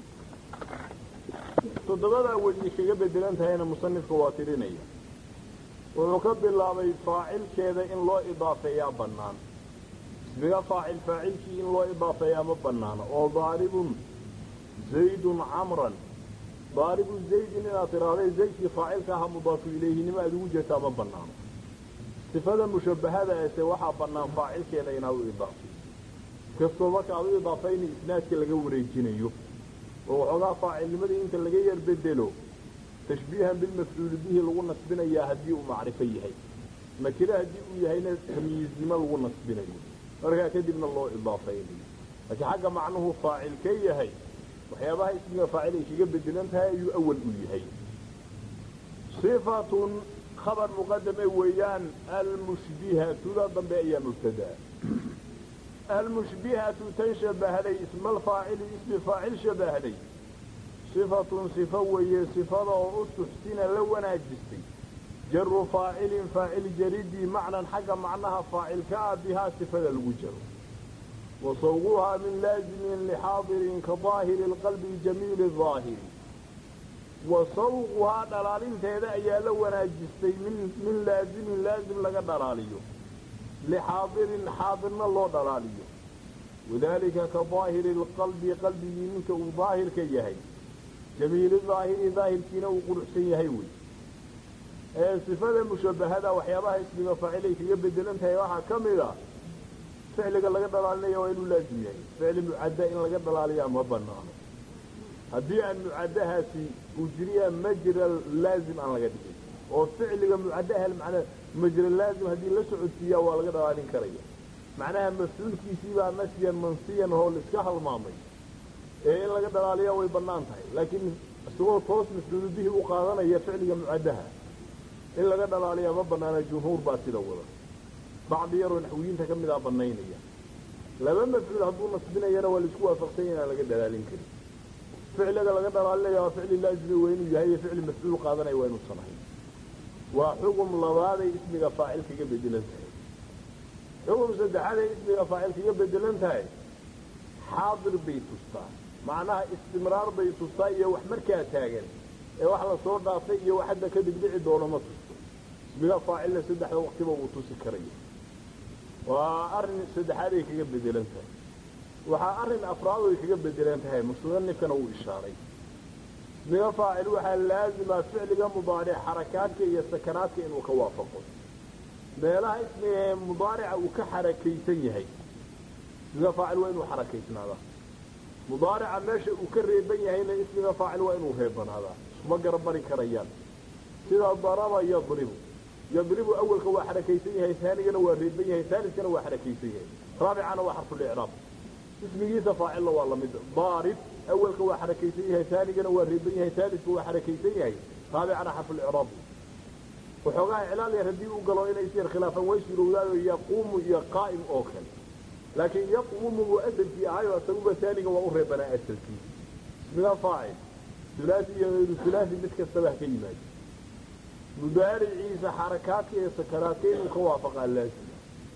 toddobadaa weji kaga bedelan tahayna musanifka waa tirinaya wuxuu ka bilaabay faacilkeeda in loo idaafeeyaa bannaan ismiga faacil faacilkii in loo idaafeeyaa ma bannaano oo daaribun zaydun camran daaribu zaydin inaad tidhaahday zaydkii faacilka aha mudaafu ilayhinimo aad ugu jeertaa ma bannaano sifada mushabbahada ese waxaa bannaan faacilkeeda inaad u idaafay kastoo marka aad u idaafayna isnaadka laga wareejinayo oo waxoogaa faacilnimadii inta laga yar bedelo tashbiihan bilmafcuuli bihi lagu nasbinayaa haddii uu macrifo yahay nakire haddii uu yahayna tamyiiznimo lagu nasbinayo markaa kadibna loo idaafaynayo laakiin xagga macnuhu faacil ka yahay waxyaabaha ismiga faacil ay kaga bedelan tahay ayuu awal u yahay sifatun khabar muqadame weeyaan almushbihatuda dambe ayaa mubtadaa almushbihatu tan shabahday isma alfaacili ismi faacil shabahday sifatun sifo weeye sifada oo u tuxsina la wanaajistay jaru faacilin faacil jaridii macnan xagga macnaha faacilka ah bihaa sifada lagu jaro wa sawguhaa min laazimin lixaadirin ka daahiri lqalbi jamiili daahiri wa sawquhaa dhalaalinteeda ayaa la wanaajistay min laazimin laazim laga dhalaaliyo lixaadirin xaadirna loo dhalaaliyo wadaalika ka daahiri lqalbi qalbigii ninka uu daahirka yahay jamiili daahiri daahirkiina uu quruxsan yahay wey ee sifada mushabbahada waxyaabaha ismiga faacilay kaga bedelan tahay waxaa ka mid a ficliga laga dhalaalinaya waa inuu laazim yahay ficli mucadda in laga dhalaaliyaa ma banaano haddii aan mucaddahaasi uu jiriyaa majra laazim aan laga dhigin oo ficliga mucadaha macnaa majra laazim haddii la socodsiiyaa waa laga dhalaalin karaya macnaha mafcuulkiisiibaa nasyan mansiyan oo laiska halmaamay ee in laga dhalaaliyaa way bannaan tahay laakiin isagoo toos mafcuulu bihi u qaadanaya ficliga mucadaha in laga dhalaaliyaa ma banaana jumhuur baa sida wada bacdi yaroo naxwiyiinta ka mid a banaynaya laba mafcuul hadduu nasbinayana waa laisku waafaqsanya inaan laga dhalaalin karin ficliga laga dhalaalinaya waa ficli laazimi waa inuu yahay iyo ficli mafcuul qaadanaya waa inuusan ahayn waa xugum labaaday ismiga faacil kaga bedelan tahay xugum saddexaaday ismiga faacil kaga bedelan tahay xaadir bay tustaa macnaha istimraar bay tustaa iyo wax markaa taagan ee wax la soo dhaafay iyo wax hadda kadib dhici doono ma tusto ismiga faacilna saddexda waqtiba wuu tusi karaya waa arrin saddexaad ay kaga bedelan tahay waxaa arrin afraad ay kaga bedelan tahay musanifkana uu ishaaray ismiga faacil waxaa laazima ficliga mudaaric xarakaadka iyo sakanaadka inuu ka waafaqo meelaha ismiga ee mudaarica uu ka xarakaysan yahay ismiga faacil waa inuu xarakaysnaadaa mudaarica meesha uu ka reeban yahayna ismiga faacil waa inuu reebanaadaa iskuma garabmari karayaan sida daraba yadribu yadribu awelka waa xarakaysan yahay aanigana waa reeban yahay aaliskana waa xarakaysan yahay raabicana waa xarfulicraab ismigiisa faacilna waa lamid daarib awelka waa xarakaysan yahay aanigana waa reeban yahay aaliska waa xarakaysan yahay raabicana xarfulicraab waxoogaa iclaal yar haddii u galo inay isyar khilaafaan way surowdaayo yaquumu iyo qaa'im oo kale laakiin yaquumu buu asalkii ahayo isaguba aaniga waa u reebanaa asalkii ismiga faacil ulaai iyo ayru ulaai mid kastaba ha ka yimaado mudaariciisa xarakaadka iyo sakaraadka inuu ka waafaqaa laazim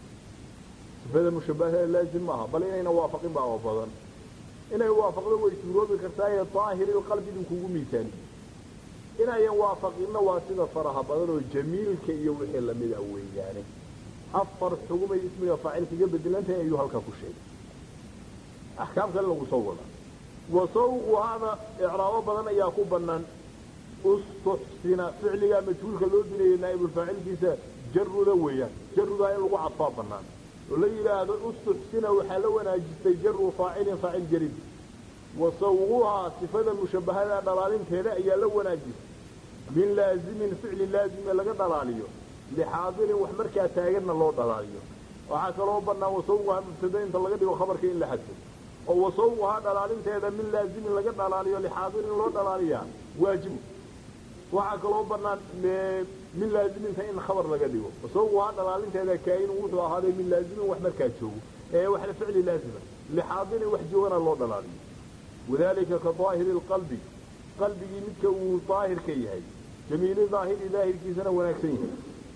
sifada mushabahada laazim maaha bal inayna waafaqin baa oo badan inay waafaqdo way suuroobi kartaaye daahiriilqalbi idin kugu miisaani inayan waafaqinna waa sida faraha badan oo jamiilka iyo wixii lamid a weeyaane afar xugumay ismiga faacil kaga bedelantahay ayuu halkaa ku sheegay axkaam kale lagu soo wadaa wasawquhaada icraabo badan ayaa ku banaan ustuxsina ficligaa majhuulka loo dilayay naa'ibulfaacilkiisa jaruda weeyaan jarudaa in lagu cadfaa banaan oo la yidhaahdo ustuxsina waxaa la wanaajistay jaru faacilin faacil jarid wasawquhaa sifada mushabahada dhalaalinteeda ayaa la wanaajistay min laazimin ficli laazime laga dhalaaliyo lixaadirin wax markaa taaganna loo dhalaaliyo waxaa kaloo banaan wasawquhaa mubtada inta laga dhigo khabarka in la xadfo oo wasawquhaa dhalaalinteeda min laazimin laga dhalaaliyo lixaadirin loo dhalaaliyaa waajibu waxaa kaloo banaan min laaziminta in khabar laga dhigo wasawquhaa dhalaalinteeda kaainu wuxuu ahaaday min laazimin wax markaa joogo ee waxna ficli laazima lixaadirin wax joogana loo dhalaaliyo wadalika ka daahiri lqalbi qalbigii midka uu daahirka yahay jamiili daahiri daahirkiisana wanaagsan yahay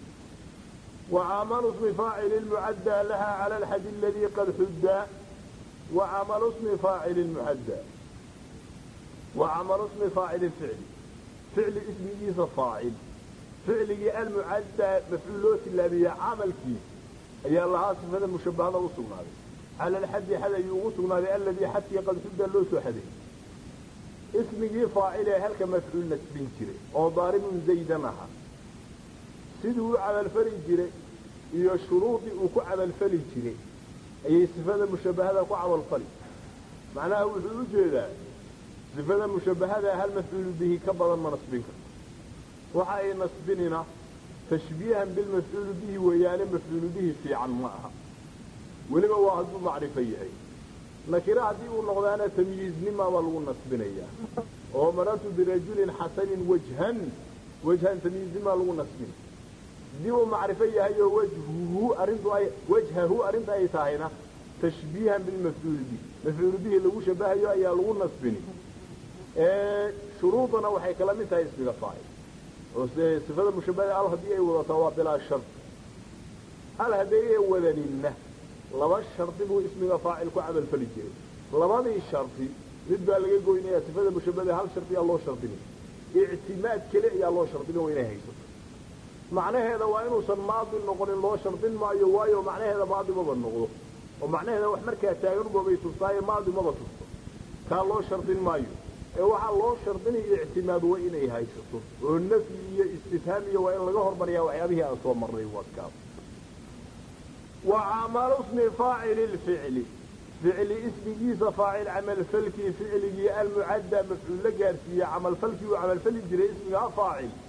وعمل اسم فاعل المعدى لها على الحد الذي قد حدى وعمل اسم فاعل المعدى وعمل اسم فاعل الفعل فعل اسم جيس فاعل فعل المعدى مفعولات اللابية عمل كيس أي الله صفة المشبهة وصلنا على الحد حدا يوصلنا الذي حتى قد حدى اللوس حده اسم فاعل هل كمفعول نسبين كري أو ضارب زيدا معها siduu u camalfali jiray iyo shuruudii uu ku camalfali jiray ayay sifada mushabahada ku camalfali macnaha wuxuu u jeedaa sifada mushabahada hal mafcuulu bihi ka badan ma nasbin karto waxa ay nasbinina tashbiihan bilmafcuulu bihi weeyaane mafcuulu bihi fiican ma aha weliba waa hadduu macrifo yahay nakira haddii uu noqdaana tamyiiznima baa lagu nasbinayaa oo marartu birajulin xasanin wajhan wajhan tamyiiznima lagu nasbina haddii uu macrifo yahay oo wajhuhu arrintu ay wajhahu arrinta ay tahayna tashbiihan bilmafcuuli bihi mafcuulu bihi lagu shabahayo ayaa lagu nasbini shuruudana waxay kala mid tahay ismiga faacil oo sifada mushabahada al haddii ay wadato waa bilaa shard al haddii ay wadaninna laba shardi buu ismiga faacil ku camalfali jiray labadii shardi mid baa laga goynaya sifada mushabahada hal shardi aa loo shardinay ictimaad keli ayaa loo shardina waa inay haysato macnaheeda waa inuusan maadi noqonin loo shardin maayo waayo macnaheeda maadi maba noqdo oo macnaheeda wax markaa taagan ubabay tustaaye maadi maba tusto kaa loo shardin maayo ee waxaa loo shardinaya ictimaad waa inay haysato oo nafyi iyo istifhaam iyo waa in laga hormariyaa waxyaabihii aan soo marnay waadkaas wa camalu smi faacili lficli ficli ismigiisa faacil camalfalkii ficligii almucaddaa mafcuul la gaarsiiye camalfalkii uu camalfali jiray ismigaa faacil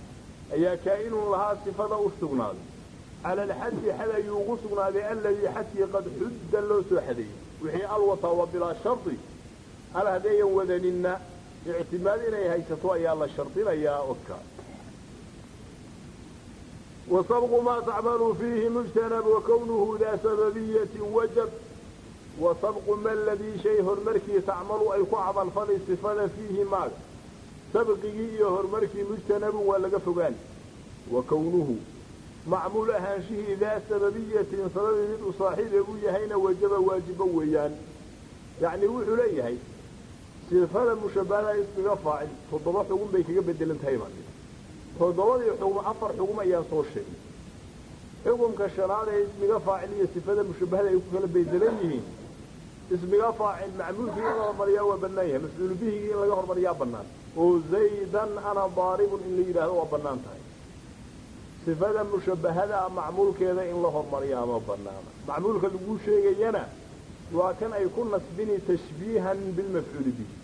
ayaa kaa'inun lahaa sifada u sugnaaday cala alxaddi xad ayuu ugu sugnaaday alladii xadkii qad xudda loo soo xadeeyey wixii alwata wa bilaa shardi al haddayan wadaninna ictimaad inay haysato ayaa la shardinayaa odka وصبغ ما تعمل فيه مجتنب وكونه ذا سببية وجب وصبغ ما الذي شيء هرمركي تعمل أي كعب الفضل استفاد فيه ماذا سبقه هرمركي مجتنب ولا فقان وكونه معمول أهانشه ذا سببية سبب من صاحب أبويا هين وجب واجبا ويان يعني وحو ليهي صفة مشبهة اسم فاعل فالضبط يقول بيك بدل انتهي مالك toddobadii xugum afar xugum ayaan soo sheegay xukumka shanaad ee ismiga faacil iyo sifada mushabahada ay ku kala baydelan yihiin ismiga faacil macmuulkii in la hormariyaa waa bannaan yahay mafcuulu bihigii in laga hormariyaa bannaan oo zaydan ana daaribun in la yidhaahdo waa bannaan tahay sifada mushabahada macmuulkeeda in la hormariyaa ma bannaana macmuulka lagu sheegayana waa kan ay ku nasbini tashbiihan bilmafcuuli bihi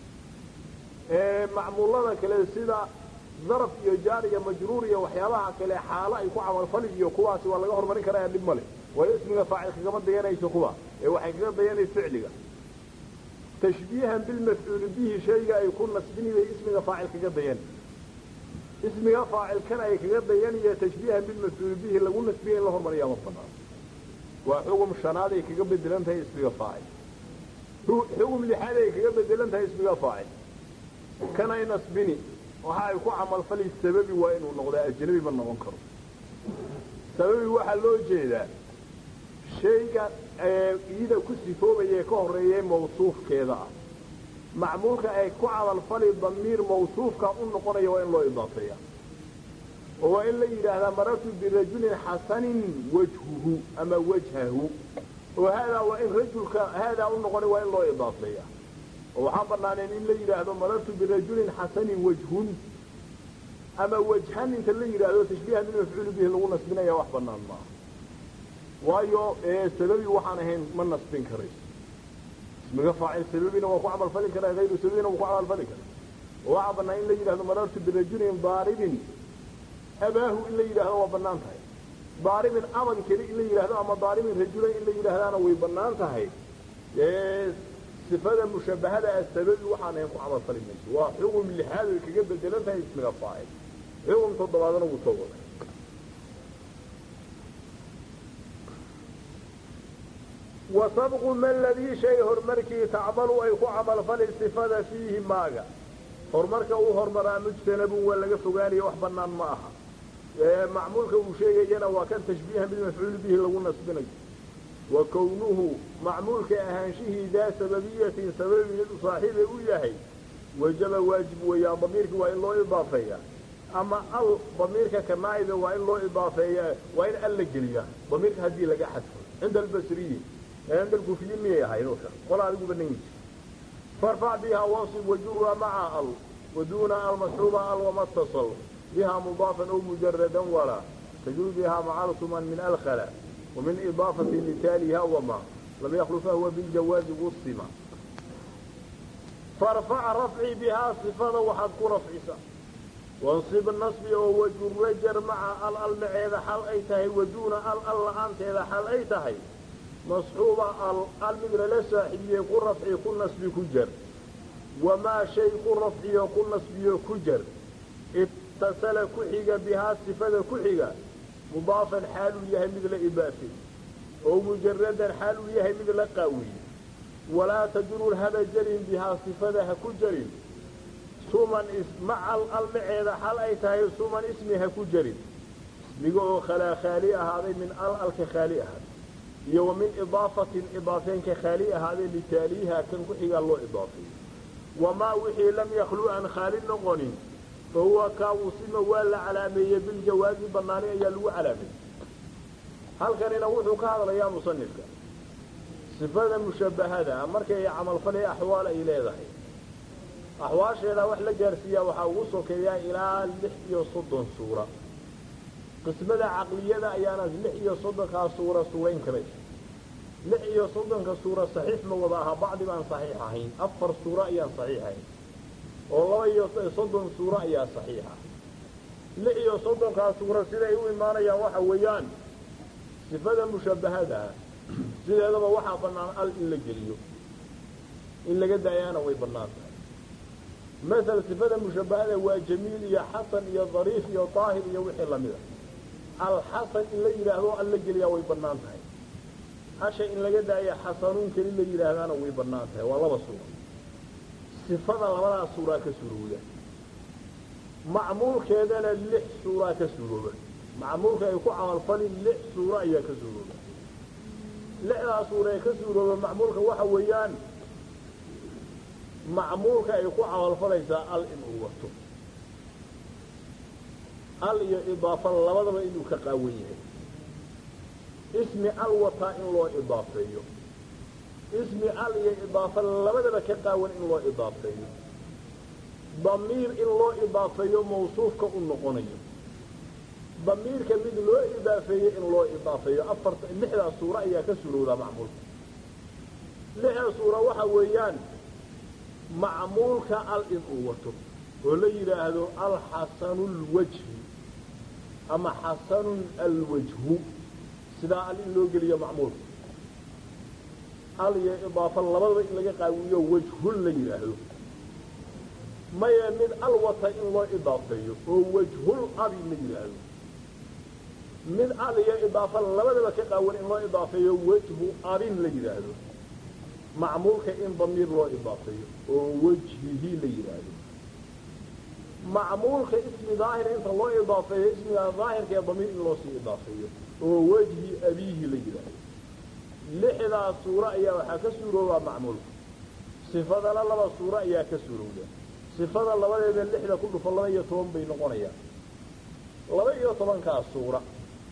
macmuulada kale sida daraf iyo jaar iyo majruur iyo waxyaabaha kale xaalo ay ku camalfali iyo kuwaasi waa laga horumarin karaa dhib male waayo ismiga faacil kagama dayanayso kuwa ee waxay kaga dayanay ficliga tashbiihan bilmafcuuli bihi shayga ay ku nasbini bay ismiga faacil kaga dayan ismiga faacilkan ay kaga dayaniyo tashbiihan bilmafcuuli bihi lagu nasbiya in la hormariyaa ma banaan waa xugum shanaad ay kaga bedelan tahay ismiga faacil xugum lixaad ay kaga bedelan tahay ismiga faacil kan ay nasbini waxa ay ku camalfali sababi waa inuu noqdaa ajnabi ma noqon karo sababi waxaa loo jeedaa shayga iyada ku sifoobaya ka horeeya mawsuufkeeda ah macmuulka ay ku camalfali damiir mawsuufka u noqonaya waa in loo idaafeeya oo waa in la yidhaahdaa marartu birajulin xasanin wajhuhu ama wajhahu oo haadaa waa in rajulka haadaa u noqonay waa in loo idaafeeya oo waxaa banaaneen in la yidhaahdo marartu birajulin xasanin wajhun ama wajhan inta la yidhaahdo tashbiihan bilmafcuuli bihi lagu nasbinaya wax banaan maaha waayo sababi waxaan ahayn ma nasbin karayso ismiga faacil sababina waa ku camalfali karaa hayru sababina waa ku camalfali karaa oo waxaa banaan in la yidhahdo marartu birajulin daaribin abaahu in la yidhaahdo waa banaan tahay daaribin aban keli in la yidhaahdo ama daaribin rajulan in la yidhaahdaana way banaan tahay sifada mushabahada ah sababi waxaan ahayn ku camalfali mayso waa xugum lixaad ay kaga bedelan tahay ismiga faacil xugum toddobaadana wuu soo waday wa sabqu ma ladii shay horumarkii tacmalu ay ku camalfali sifada fiihi maaga horumarka uu horumaraa mujtanabun waa laga fogaanaya wax banaan ma aha macmuulka uu sheegayana waa kan tashbiihan bilmafcuuli bihi lagu nasbinayo wa kownuhu macmuulka ahaanshihii daa sababiyatin sababi mid u saaxiibay u yahay wajaba waajib weeyaan damiirka waa in loo idaafeeyaa ama al damiirka ka naa'iba waa in loo idaafeeyaa waa in al la geliyaa damiirka haddii laga xadfo cinda albasriyi cinda alkufiyiin miyay ahayd ka qola adigu banan yiji farfac biha wansib wajurha maca al waduuna almasxuuba al wama اtasal biha mudaafan aw mujaradan walaa tajul biha macalsuman min alkhala ومن إضافة لتاليها وما لم يخل فهو بالجواز وصما فارفع رفعي بها صفة وحد رفعسا وانصب النصب ووجه الرجر مع الأل إذا حل أي تهي ودون الأل أنت إذا حل أي تهي مصحوبة المدر لساحبية يقول رفعي كل نصبي كجر وما شيء كل رفعي كل نصبي كجر اتصل كحيقة بها صفة كحيقة مضافا حال يهي مثل إبافي أو مجردا حال يهي مثل قاوي ولا تجر هذا جرين بها صفتها كجرين سومن اسم مع المعيدة حال أي تهي سومن اسمها كجرين اسمه خلا خالية هذه من ال الكخالية هذه يو من إضافة إضافين كخالية هذه لتاليها كان كحيق الله إضافي وما وحي لم يخلو عن خالي نغنين فهو كاوسم ولا علامية بالجواز بنانية يلو علامية هل كان ينوحوا كهذا يا مصنفك صفة مشبهة مركي عمل فلي أحوال إلى ذحي أحوال شيء وحلا جارسية وحاوصوا كيا إلى لحية صد صورة قسمة عقلية أيانا لحية صد صورة سورين كبير لحية صد كصورة صحيح موضعها بعض من صحيحين أفر صورة أيان صحيحين oo laba iyo soddon suuro ayaa saxiixa lix iyo soddonkaa suura siday u imaanayaan waxa weeyaan sifada mushabbahadaha sideedaba waxaa bannaan al in la geliyo in laga daayaana way bannaan tahay masel sifada mushabbahada waa jamiil iyo xasan iyo dariif iyo daahir iyo wixii lamida alxasan in la yidhaahdo al la geliyaa way bannaan tahay hasha in laga daaya xasanuun keli la yidhaahdaana way bannaan tahay waa laba suura sifada labadaas suuraa ka surowda macmuulkeedana lix suuraa ka surooba macmuulka ay ku camalfalin lix suuro ayaa ka suurooba lixdaa suura ee ka suurooba macmuulka waxa weeyaan macmuulka ay ku camalfalaysaa al inuu wato al iyo idaafa labadaba inuu ka qaawan yahay ismi al wataa in loo idaafeeyo ismi al iyo idaafa labadaba ka qaawan in loo idaafeeyo damiir in loo idaafeeyo mawsuufka u noqonayo damiirka mid loo idaafeeyo in loo idaafeeyo afarta lixdaa suuro ayaa ka surowdaa macmuulka lixda suura waxa weeyaan macmuulka al inuu wato oo la yidhaahdo alxasanu lwajhi ama xasanun alwajhu sidaa al in loo geliyo macmuulka al iyo idaafa labadaba in laga qaawiyo wajhun la yidhaahdo maya mid al wata in loo idaafeeyo oo wajhul abi la yidhaahdo mid al iyo idaafa labadaba ka qaawan in loo idaafeeyo wajhu abin la yidhaahdo macmuulka in damiir loo idaafeeyo oo wajhihi la yidhaahdo macmuulka ismi daahira inta loo idaafeeyo ismiga daahirka ee damiir in loo sii idaafeeyo oo wajhi abiihi la yidhaahdo lixdaa suuro ayaa waxaa ka suuroobaa macmuulka sifadana laba suuro ayaa ka suurowda sifada labadeeda lixda ku dhufo laba iyo toban bay noqonayaan laba iyo tobankaa suura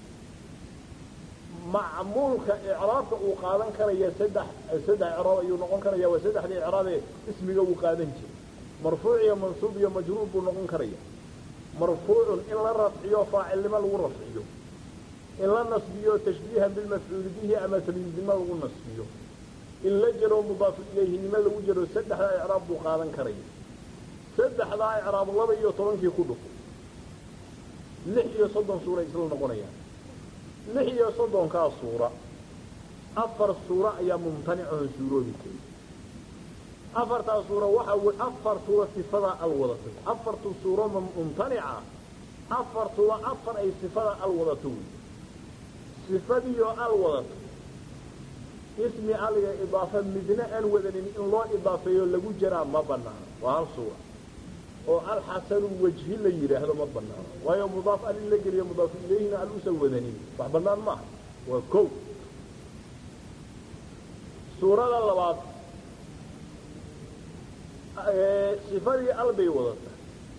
macmuulka icraabka uu qaadan karaya saddex saddex icraab ayuu noqon karaya waa saddexdii icraabee ismiga uu qaadan jiray marfuuc iyo mansuub iyo majruur buu noqon karaya marfuucun in la rafciyo faacilnimo lagu rafciyo in la nasbiyo tashbiihan bilmafcuuli bihi ama tamyiiznimo lagu nasbiyo in la jaro mudaafu ilayhinimo lagu jaro saddexdaa icraab buu qaadan karaya saddexdaa icraab laba iyo tobankii ku dhufo lix iyo soddon suura isla noqonayaan lix iyo soddonkaa suura afar suura ayaa mumtanicahon suuroobi karin afartaa suura waxa w afartuba sifadaa al wadato afartu suuro mumtanica afartuba afar ay sifadaa al wadato wey sifadiioo al wadato ismi aliga idaafa midna aan wadanin in loo idaafeeyo lagu jaraa ma banaano waa hal suura oo alxasanu wajhi la yidhaahdo ma banaano waayo mudaaf al in la geliyo mudaafu ilayhina al usan wadanin wax banaan maaha waa ko suurada labaad sifadii al bay wadata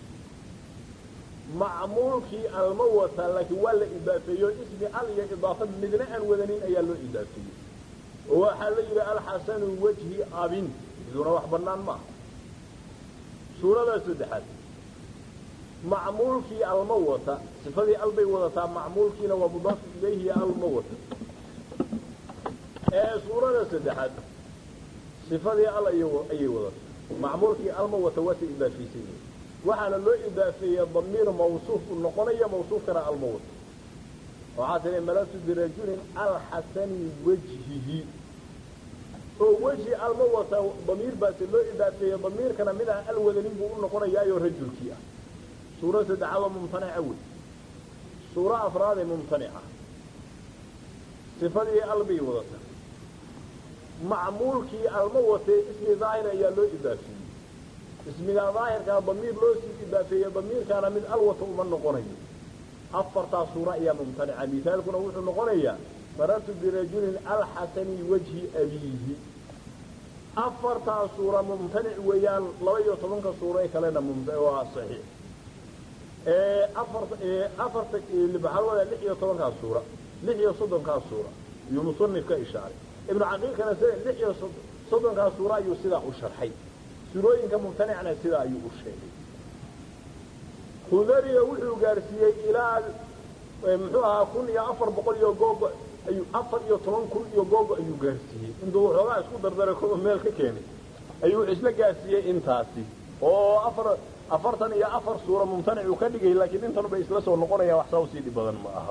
macmuulkii alma wataa laakiin waa la idaafeeyo ismi al iyo idaafa midna aan wadanin ayaa loo idaafeeyey oo waxaa la yidhi alxasanu wajhi abin iduna wax banaan maaha suurada saddexaad macmuulkii alma wata sifadii al bay wadataa macmuulkiina waa mudaafu ilayhi alma wata ee suurada saddexaad sifadii al ayay wadataa macmuulkii alma wata waata idaafaysan yihin waxaana loo idaafeeya damiir mawsuuf u noqonaya mawsuufkana alma wata waxaa tihi malasu birajulin alxasani wajhihi oo wejhi alma wata damiir baase loo idaafeeye damiirkana mid aan al wadanin buu u noqonayaayo rajulkii ah suuro saddexaadoo mumtanica wey suuro afraadee mumtanica sifadii albay wadata macmuulkii alma watee ismi daahir ayaa loo idaafeeyey ismigaa daahirkaa damiir loo sii idaafeeye damiirkaana mid al wata uma noqonayo afartaa suuro ayaa mumtanica misaalkuna wuxuu noqonayaa marartu birajulin alxasani wajhi abiihi afartaa suura mumtanic weeyaan laba iyo tobanka suuro ee kalena waa saxiix afarta waxaa wadaa lix iyo tobankaa suura lix iyo soddonkaa suura ayuu musanif ka ishaaray ibnu caqiilkana sida lix iyo soddonkaa suura ayuu sidaa u sharxay surooyinka mumtanicna sidaa ayuu u sheegay khudariga wuxuu gaarsiiyey ilaa muxuu ahaa kun iyo afar boqol iyo googo ayuu afar iyo toban kun iyo googo ayuu gaarsiiyey intuu waxoogaa isku dardaray koba meel ka keenay ayuu wuxuu isla gaarsiiyey intaasi oo afar afartan iyo afar suura mumtanicuu ka dhigay laakiin intanuba isla soo noqonaya wax saa usii dhib badan ma aha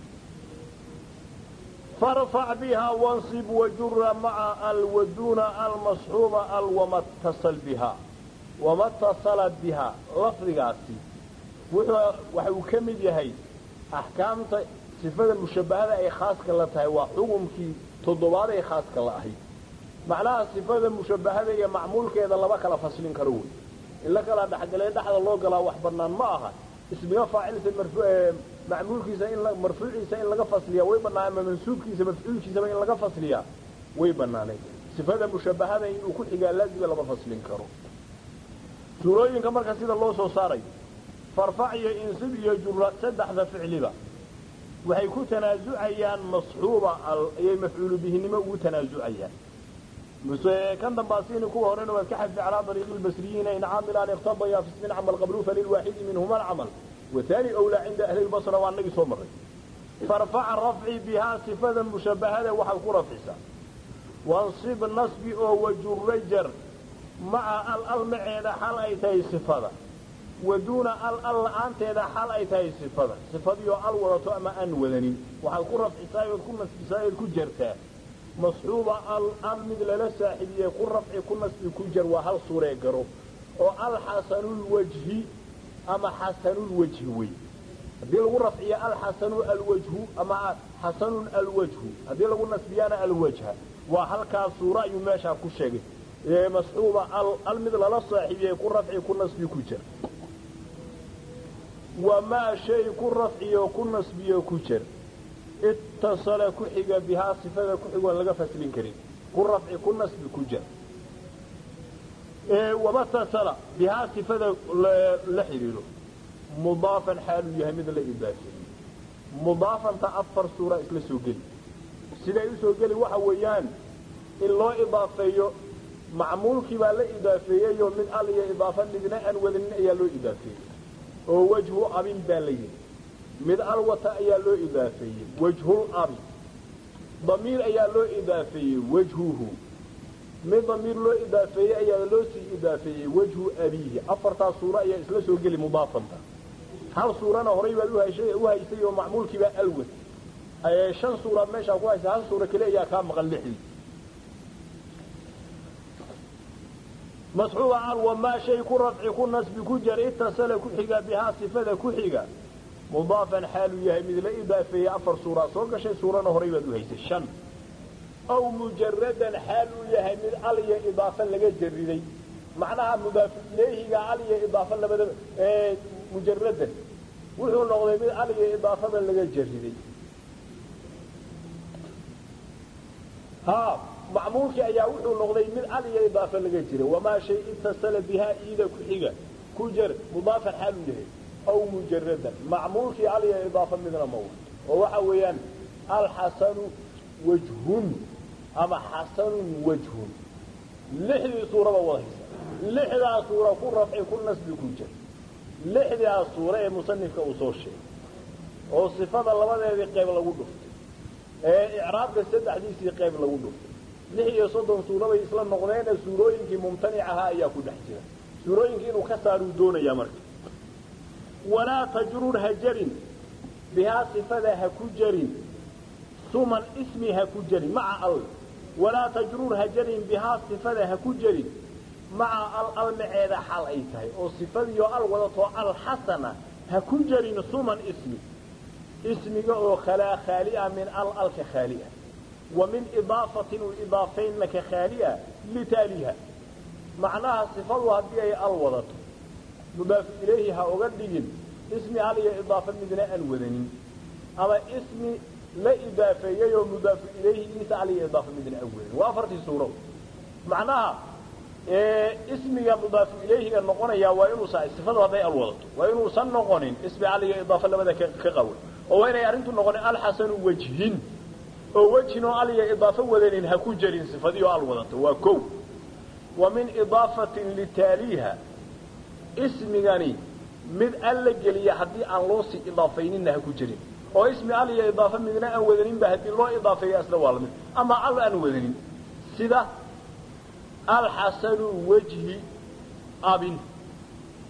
farfac bihaa wansib wajura maca alwaduna almasxuuba al wamatasal bihaa wamatasala bihaa lafdigaasi wuxuu waxa uu ka mid yahay axkaamta sifada mushabbahada ay khaaska la tahay waa xukumkii toddobaad ay khaaska la ahayd macnaha sifada mushabbahada iyo macmuulkeeda laba kala faslin karo wey in la kala dhexgalee dhexda loo galaa wax bannaan ma aha ismiga faacilisa macmuulkiisa in marfuuciisa in laga fasliyaa way bannaan ama mansuubkiisa mafcuulkiisaba in laga fasliyaa way bannaanay sifada mushabbahada inuu ku xigaa laazima lama faslin karo suurooyinka marka sida loo soo saaray farfac iyo insib iyo jura saddexda ficliba waxay ku tanaasucayaan masxuuba ayay mafcuulu bihinimo ugu tanaasucayaan kan dambaasini kuwa horena waad ka xadfi calaa ariiqi lbasriyiina in caamilaan iqtadaya fi ismin camal qablu falilwaaxidi minhuma alcamal waani wlaa cinda ahli lbasra waa nagii soo maray farfaca rafci bihaa sifada mushabbahada waxaad ku rafcisaa wansib nasbi oo wajura jar maca al al maceeda xal ay tahay sifada waduuna al al la-aanteeda xal ay tahay sifada sifadiioo al wadato ama aan wadanin waxaad ku rafcisaa ood ku nasbisaa ood ku jartaa masxuuba al al mid lala saaxiibiyey ku rafci ku nasbi ku jar waa hal suuree garo oo alxasanulwajhi ama xasanulwajhi wey haddii lagu rafciyo alxasanu alwajhu ama xasanun alwajhu haddii lagu nasbiyaana alwajha waa halkaa suuro ayuu meeshaa ku sheegay masxuuba al mid lala saaxiibiyey ku rafci ku nasbi ku jar wamaa shay ku rafciyo ku nasbiyo ku jar ittasala ku xiga bihaa sifada ku xigoon laga faslin karin ku rafci ku nasbi ku jar wamatasala bihaa sifada la xidhiidho mudaafan xaaluu yahay mid la idaafeeyey mudaafanta afar suura isla soo geli siday usoo geli waxa weeyaan in loo idaafeeyo macmuulkii baa la idaafeeyeyoo mid al iyo idaafa midna aan wadanin ayaa loo idaafeeyey oo wajhu abin baa la yidhi mid alwata ayaa loo idaafeeyey wajhul abi damiir ayaa loo idaafeeyey wajhuhu mid damiir loo idaafeeyey ayaa loo sii idaafeeyey wajhu abiihi afartaas suuro ayaa isla soo geli mudaafanta hal suurana horay baad u haysay oo macmuulkii baa alwad shan suuraad meeshaa ku haysa hal suura keli ayaa kaa maqan lixdii masxuuba al wamaa shay ku rafci ku nasbi ku jar itasala ku xiga bihaa sifada ku xiga mudaafan xaaluu yahay mid la idaafeeyey afar suuraa soo gashay suurana horay baad u haysay shan aw mujaradan xaaluu yahay mid al iyo idaafa laga jariday macnaha mudaafu ilayhiga al iyo idaafa labadaba mujaradan wuxuu noqday mid al iyo idaafada laga jariday ha macmuulkii ayaa wuxuu noqday mid al iyo idaafa laga jiray wamaa shay itasala bihaa iida ku xiga ku jar mudaafan xaaluu yahay aw mujaradan macmuulkii al iyo idaafa midna ma wato oo waxa weeyaan alxasanu wajhun ama xasanun wajhun lixdii suuraba wadaysa lixdaa suura ku rafci ku nasbi ku jir lixdaa suura ee musanifka uu soo sheegay oo sifada labadeedii qayb lagu dhuftay ee icraabka saddexdiisii qayb lagu dhuftay lix iyo soddon suurabay isla noqdeene suurooyinkii mumtanic ahaa ayaa ku dhex jira suurooyinkii inuu ka saaruu doonayaa marka walaa tajrur ha jarin bihaa sifada ha ku jarin suman ismi ha ku jarin maca al walaa tajrur ha jarin bihaa sifada ha ku jarin maca al al maceeda xal ay tahay oo sifadiioo al wadatoo alxasana ha ku jarin suman ismi ismiga oo khalaa khaalia min al alka khaalia wa min idaafatin u idaafaynna ka khaalia litaaliha macnaha sifadu haddii ay al wadato mudaafu ilayhi ha oga dhigin ismi al iyo idaafa midna aan wadanin ama ismi la idaafeeyey oo mudaafu ilayhigiisa al iyo idaafa midna aan wadanin waa afartii suuro macnaha ismiga mudaafu ilayhiga noqonaya waa inuusa sifadu hadday al wadato waa inuusan noqonin ismi al iyo idaafa labada ka qawan oo waa inay arrintu noqonin alxasanu wajhin oo wejhin oo al iyo idaafo wadanin ha ku jarin sifadii oo al wadato waa kow wa min idaafatin litaaliiha ismigani mid al la geliya haddii aan loo sii idaafayninna ha ku jirin oo ismi al iyo idaafa midna aan wadaninba haddii loo idaafeeya isla waa lamid ama al aan wadanin sida alxasanu wajhi abin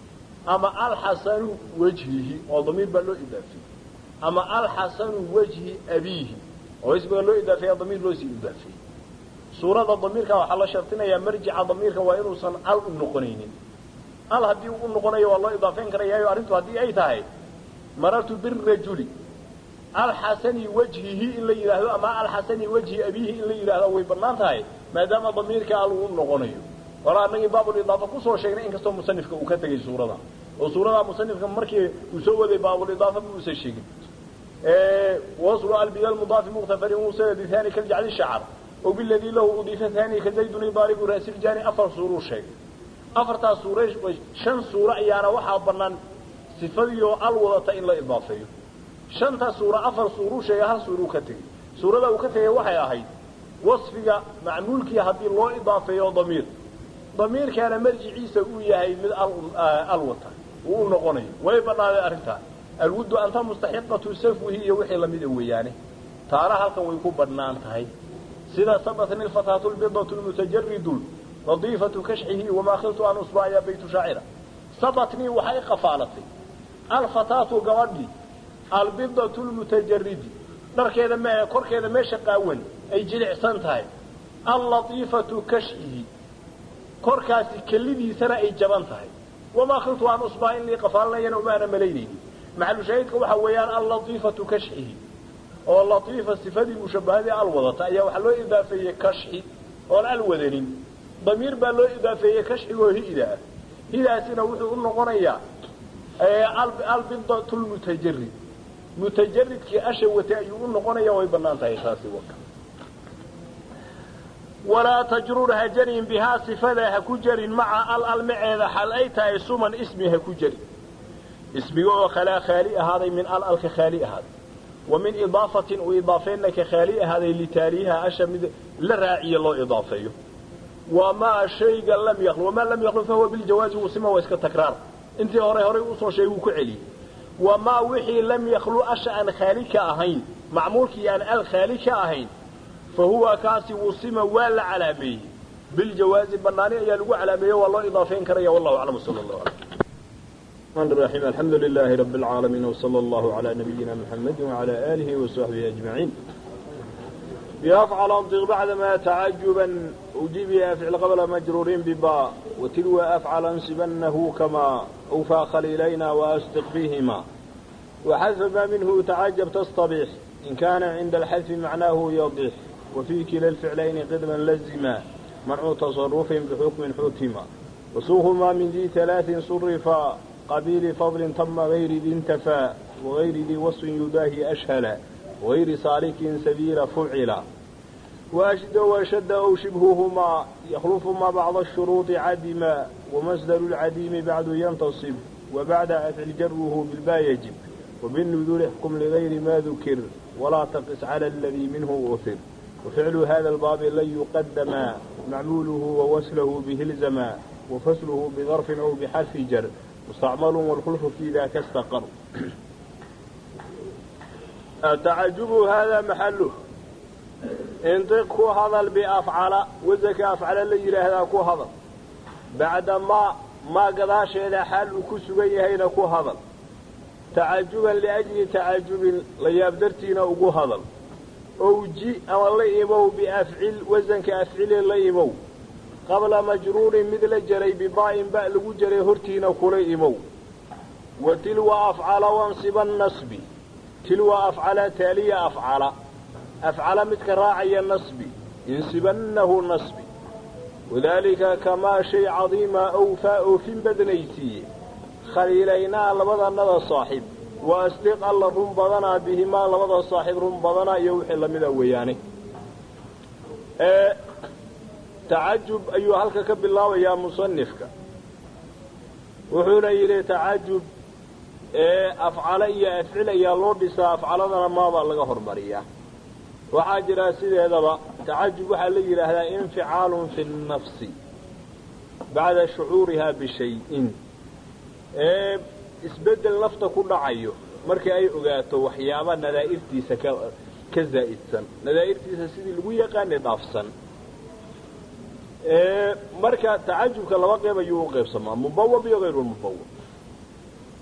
ama alxasanu wajhihi oo damiir baa loo idaafeeyey ama alxasanu wajhi abiihi oo ismiga loo idaafeeya damiir loo sii idaafeeyey suurada damiirka waxaa la shartinayaa marjica damiirka waa inuusan al u noqonaynin al haddii u noqonayo waa loo idaafeyn karayaayo arrintu haddii ay tahay marartu birajuli alxasani wajhihi in la yidhaahdo ama alxasani wajhi abiihi in la yidhaahdo way bannaan tahay maadaama damiirka al uu noqonayo hore annagii baabulidaafa kusoo sheegnay inkastoo musanifka uu ka tegay suurada oo suurada musanifka markii uu soo waday baabulidaafa ma uusan sheegin waslu albida mudaafi muqtafarin musanadi thani kaljacli shacar oo biladii lahu udiifa thani kazaydun idaaribu ra'siljani afar suuruu sheegay afartaas suure shan suuro ayaana waxaa bannaan sifadii oo al wadata in la idaafeeyo shanta suuro afar suuruu sheegay hal suuruu ka tegey suurada uu ka tegay waxay ahayd wasfiga macmuulkii haddii loo idaafeeyo damiir damiirkaana marjiciisa uu yahay mid al wata uu u noqonayo way bannaaday arrintaa alwuddu anta mustaxiqatu safwihi iyo wixii lamida weeyaane taana halkan way ku bannaan tahay sida sabatni lfataatu lbidatu lmutajaridu nadiifatu kashxihi wamaa khiltu an usba ya baytu shaacira sabatnii waxay qafaalatay alfataatu gabadhii albidatu lmutajaridi dharkeeda m korkeeda meesha qaawan ay jilicsan tahay allatiifatu kashxihi korkaasi kellidiisana ay jaban tahay wamaa khiltu an usbaa in lii qafaalanayana umaana malaynaynin maxalushaahidka waxa weeyaan allatiifatu kashxihi oo latiifa sifadii mushabahadii al wadata ayaa waxaa loo idaafeeyey kashxi oon al wadanin damiir baa loo idaafeeyey kashxigoo hida ah hidaasina wuxuu u noqonayaa albidatu lmutajarid mutajaridkii asha watay ayuu u noqonaya way bannaan tahay taasi waka walaa tajrur ha jarin bihaa sifada ha ku jarin maca al almaceeda xal ay tahay suman ismi ha ku jarin ismiga oo khalaa khaali ahaaday min al alka khaali ahaaday wa min idaafatin u idaafeynna ka khaali ahaaday litaaliiha asha mid la raaciya loo idaafeeyo wamaa shayga lam yaqlu wamaa lam yaqlu fahuwa biljawaazi wusima waa iska takraar intii hore horay usoo sheegay wuu ku celiyey wamaa wixii lam yaklu asha aan khaali ka ahayn macmuulkii aan al khaali ka ahayn fa huwa kaasi wusima waa la calaameeyey biljawaazi banaani ayaa lagu calaameeye waa loo idaafeyn karaya wallahu aclam sala allahu alay الرحمن الرحيم الحمد لله رب العالمين وصلى الله على نبينا محمد وعلى آله وصحبه أجمعين بأفعل أنطق بعدما تعجبا أجيب أفعل قبل مجرورين بباء وتلو أفعل أنسبنه كما أوفى خليلينا وأصدق فيهما وحذف ما منه تعجب تصطبح إن كان عند الحذف معناه يضح وفي كلا الفعلين قدما لزما منع تصرف بحكم حتما وسوهما من ذي ثلاث صرفا قبيل فضل تم غير ذي انتفى وغير ذي وصف يداهي أشهلا وغير سالك سبيل فعلا وأشد وشد أو شبههما يخلف ما بعض الشروط عدما ومصدر العديم بعد ينتصب وبعد أفعل جره بالبا يجب وبالنذور احكم لغير ما ذكر ولا تقس على الذي منه أثر وفعل هذا الباب لن يقدم معموله ووصله به الزما وفصله بظرف أو بحرف جر مستعمل والخلف في ذاك استقر التعجب هذا محله انطق كو هذا بأفعل وزكى أفعل اللي هذا كو هذا بعد ما ما قضاش إلى حال كسوية هنا كو هذا تعجبا لأجل تعجب ليابدرتين أقو هذا أو جي أو الله إيمو بأفعل وزن كأفعل الله إيمو قبل مجرور مثل جري بضاء باء لغو جري هرتين كل إيمو وتلو أفعل وانصب النصب تلو أفعل تالي أفعل أفعل متك راعي النصب ينسبنه النصب وذلك كما شيء عظيم أوفاء في بدنيتي خليلينا لبضا نذا صاحب وأصدق الله رم بضنا بهما لبضا صاحب رم بضنا يوحي لمن وياني أه تعجب أيها هلك كب الله يا مصنفك وحونا إلي تعجب أفعل إيا أفعل إيا لوردسا أفعلنا ماذا لغا هرمريا waxaa jira sideedaba tacajub waxaa la yidhaahdaa inficaalun fi nnafsi bacda shucuurihaa bishayin ee isbeddel nafta ku dhacayo markii ay ogaato waxyaaba nadaa'irtiisa ka ka zaa'idsan nadaa'irtiisa sidii lagu yaqaanay dhaafsan marka tacajubka laba qeyb ayuu u qaybsamaa mubawab iyo hayru mubawab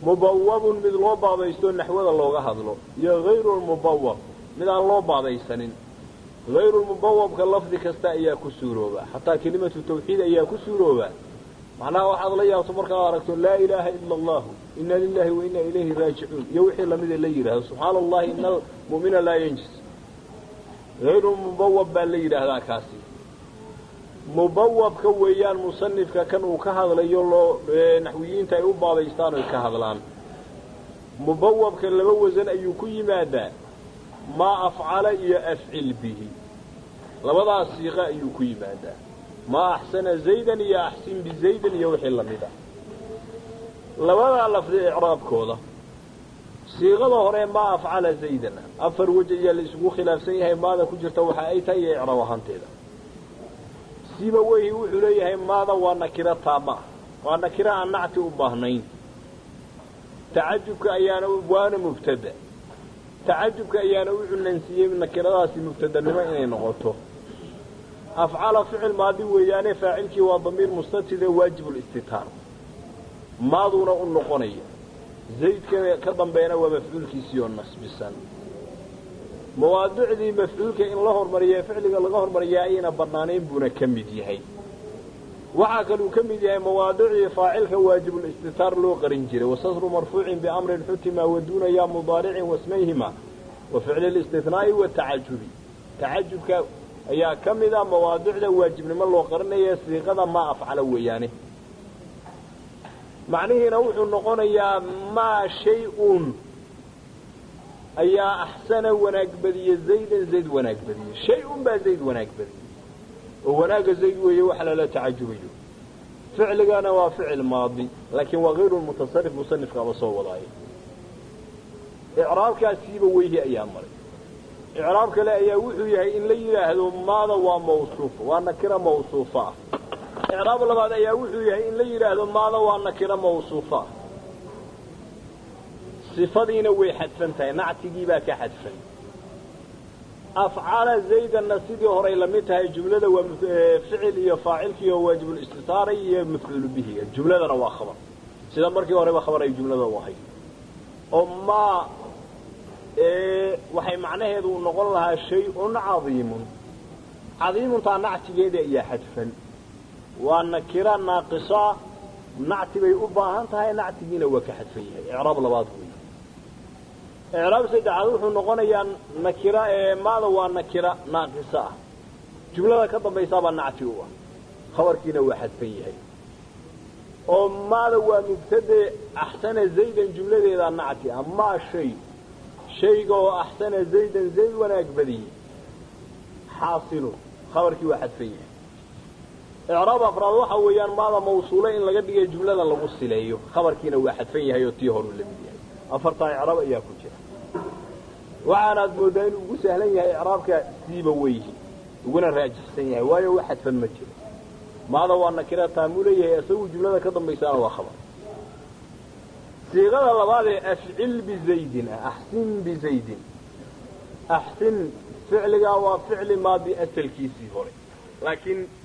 mubawabun mid loo baabaysto naxwada looga hadlo iyo hayru lmubawab mid aan loo baabaysanin hayrulmubawabka lafdi kasta ayaa ku suurooba xataa kelimatu tawxiid ayaa ku suurooba macnaha waxaad la yaabto markaad aragto laa ilaaha ila allahu ina lilahi wa ina ilayhi raajicuun iyo wixii lamida la yidhahdo subxaana allahi ina almu'mina laa yanjis hayrulmubawab baa la yidhaahdaa kaasi mubawabka weeyaan musanifka kan uu ka hadlayo loo naxwiyiinta ay u baabaystaan oy ka hadlaan mubawabka laba wasan ayuu ku yimaadaa maa afcala iyo afcil bihi labadaas siiqa ayuu ku yimaadaa maa axsana zaydan iyo axsin bizaydan iyo wixii lamid ah labadaa lafdi icraabkooda siiqada hore maa afcala zaydan afar wej ayaa la isugu khilaafsan yahay maada ku jirta waxa ay tahay iyo icraab ahaanteeda siba weyhi wuxuu leeyahay maada waa nakiro taama ah waa nakiro aan nacti u baahnayn tacajubka ayaana waana mubtada tacajubka ayaana u cunansiiyey nakiradaasi mubtadanimo inay noqoto afcala ficil maadi weeyaane faacilkii waa damiir mustatide waajibulistitaar maaduuna u noqonaya zaydka ka dambeena waa mafcuulkiisii oo nasbisan mawaadicdii mafcuulka in la hormariya ficliga laga hormariyaa ayayna banaanayn buuna ka mid yahay waxaa kaluu ka mid yahay mawaadicdii faacilka waajibulistitaar loo qarin jiray wasasru marfuucin biamrin xutima waduuna yaa mudaaricin wasmayhima wa ficli listithnaa'i watacajubi tacajubka ayaa ka mid a mawaadicda waajibnimo loo qarinaya siiqada maa afcala weeyaane macnihiina wuxuu noqonayaa maa shay-un ayaa axsana wanaag badiye zaydan zayd wanaag badiyey shay-un baa zayd wanaag badiyey oo wanaagga zayd weeye wax lala tacajubayo ficligana waa ficil maadi laakiin waa hayru mutasarif musanifkaaba soo wadaayo icraabkaasiiba weyhi ayaa maray icraab kale ayaa wuxuu yahay in la yidhaahdo maada waa mawsuufa waa nakira mawsuufa ah icraab labaad ayaa wuxuu yahay in la yidhaahdo maada waa nakira mawsuufa ah sifadiina way xadfan tahay nactigii baa ka xadfan afcala zaydanna sidii horay lamid tahay jumlada waa ficil iyo faacilkii oo waajibulistitaaray iyo mafcuulu bihi jumladana waa khabar sida markii horeba khabar ay jumlada u ahayd oo maa waxay macnaheedu u noqon lahaa shay-un cadiimun cadiimuntaa nactigeeda ayaa xadfan waa nakira naaqisa nacti bay u baahan tahay nactigiina waa ka xadfan yahay icraab labaad wey icraab saddexaad wuxuu noqonayaa nakira maada waa nakira naaqisa ah jumlada ka dambaysaabaa nacti u ah khabarkiina waa xadfan yahay oo maada waa mubtade axsana zaydan jumladeedaa nacti ah maa shay shayga oo axsana zaydan zayd wanaag badiyey xaasilun khabarkii waa xadfan yahay icraab afraad waxa weeyaan maada mawsuule in laga dhigay jumlada lagu sileeyo khabarkiina waa xadfan yahay oo tii horuu la mid yahay afartaa icraab ayaa ku jira waxaanaad moodaa inuu ugu sahlan yahay icraabka siiba weyhi uguna raajixsan yahay waayo wax xadfan ma jiro maada waa nakira taamuu leeyahay isagu jumlada ka dambaysaana waa khabar siiqada labaad ee afcil bizaydin ah axsin bizaydin axsin ficligaa waa ficli maadi asalkiisii hore laakiin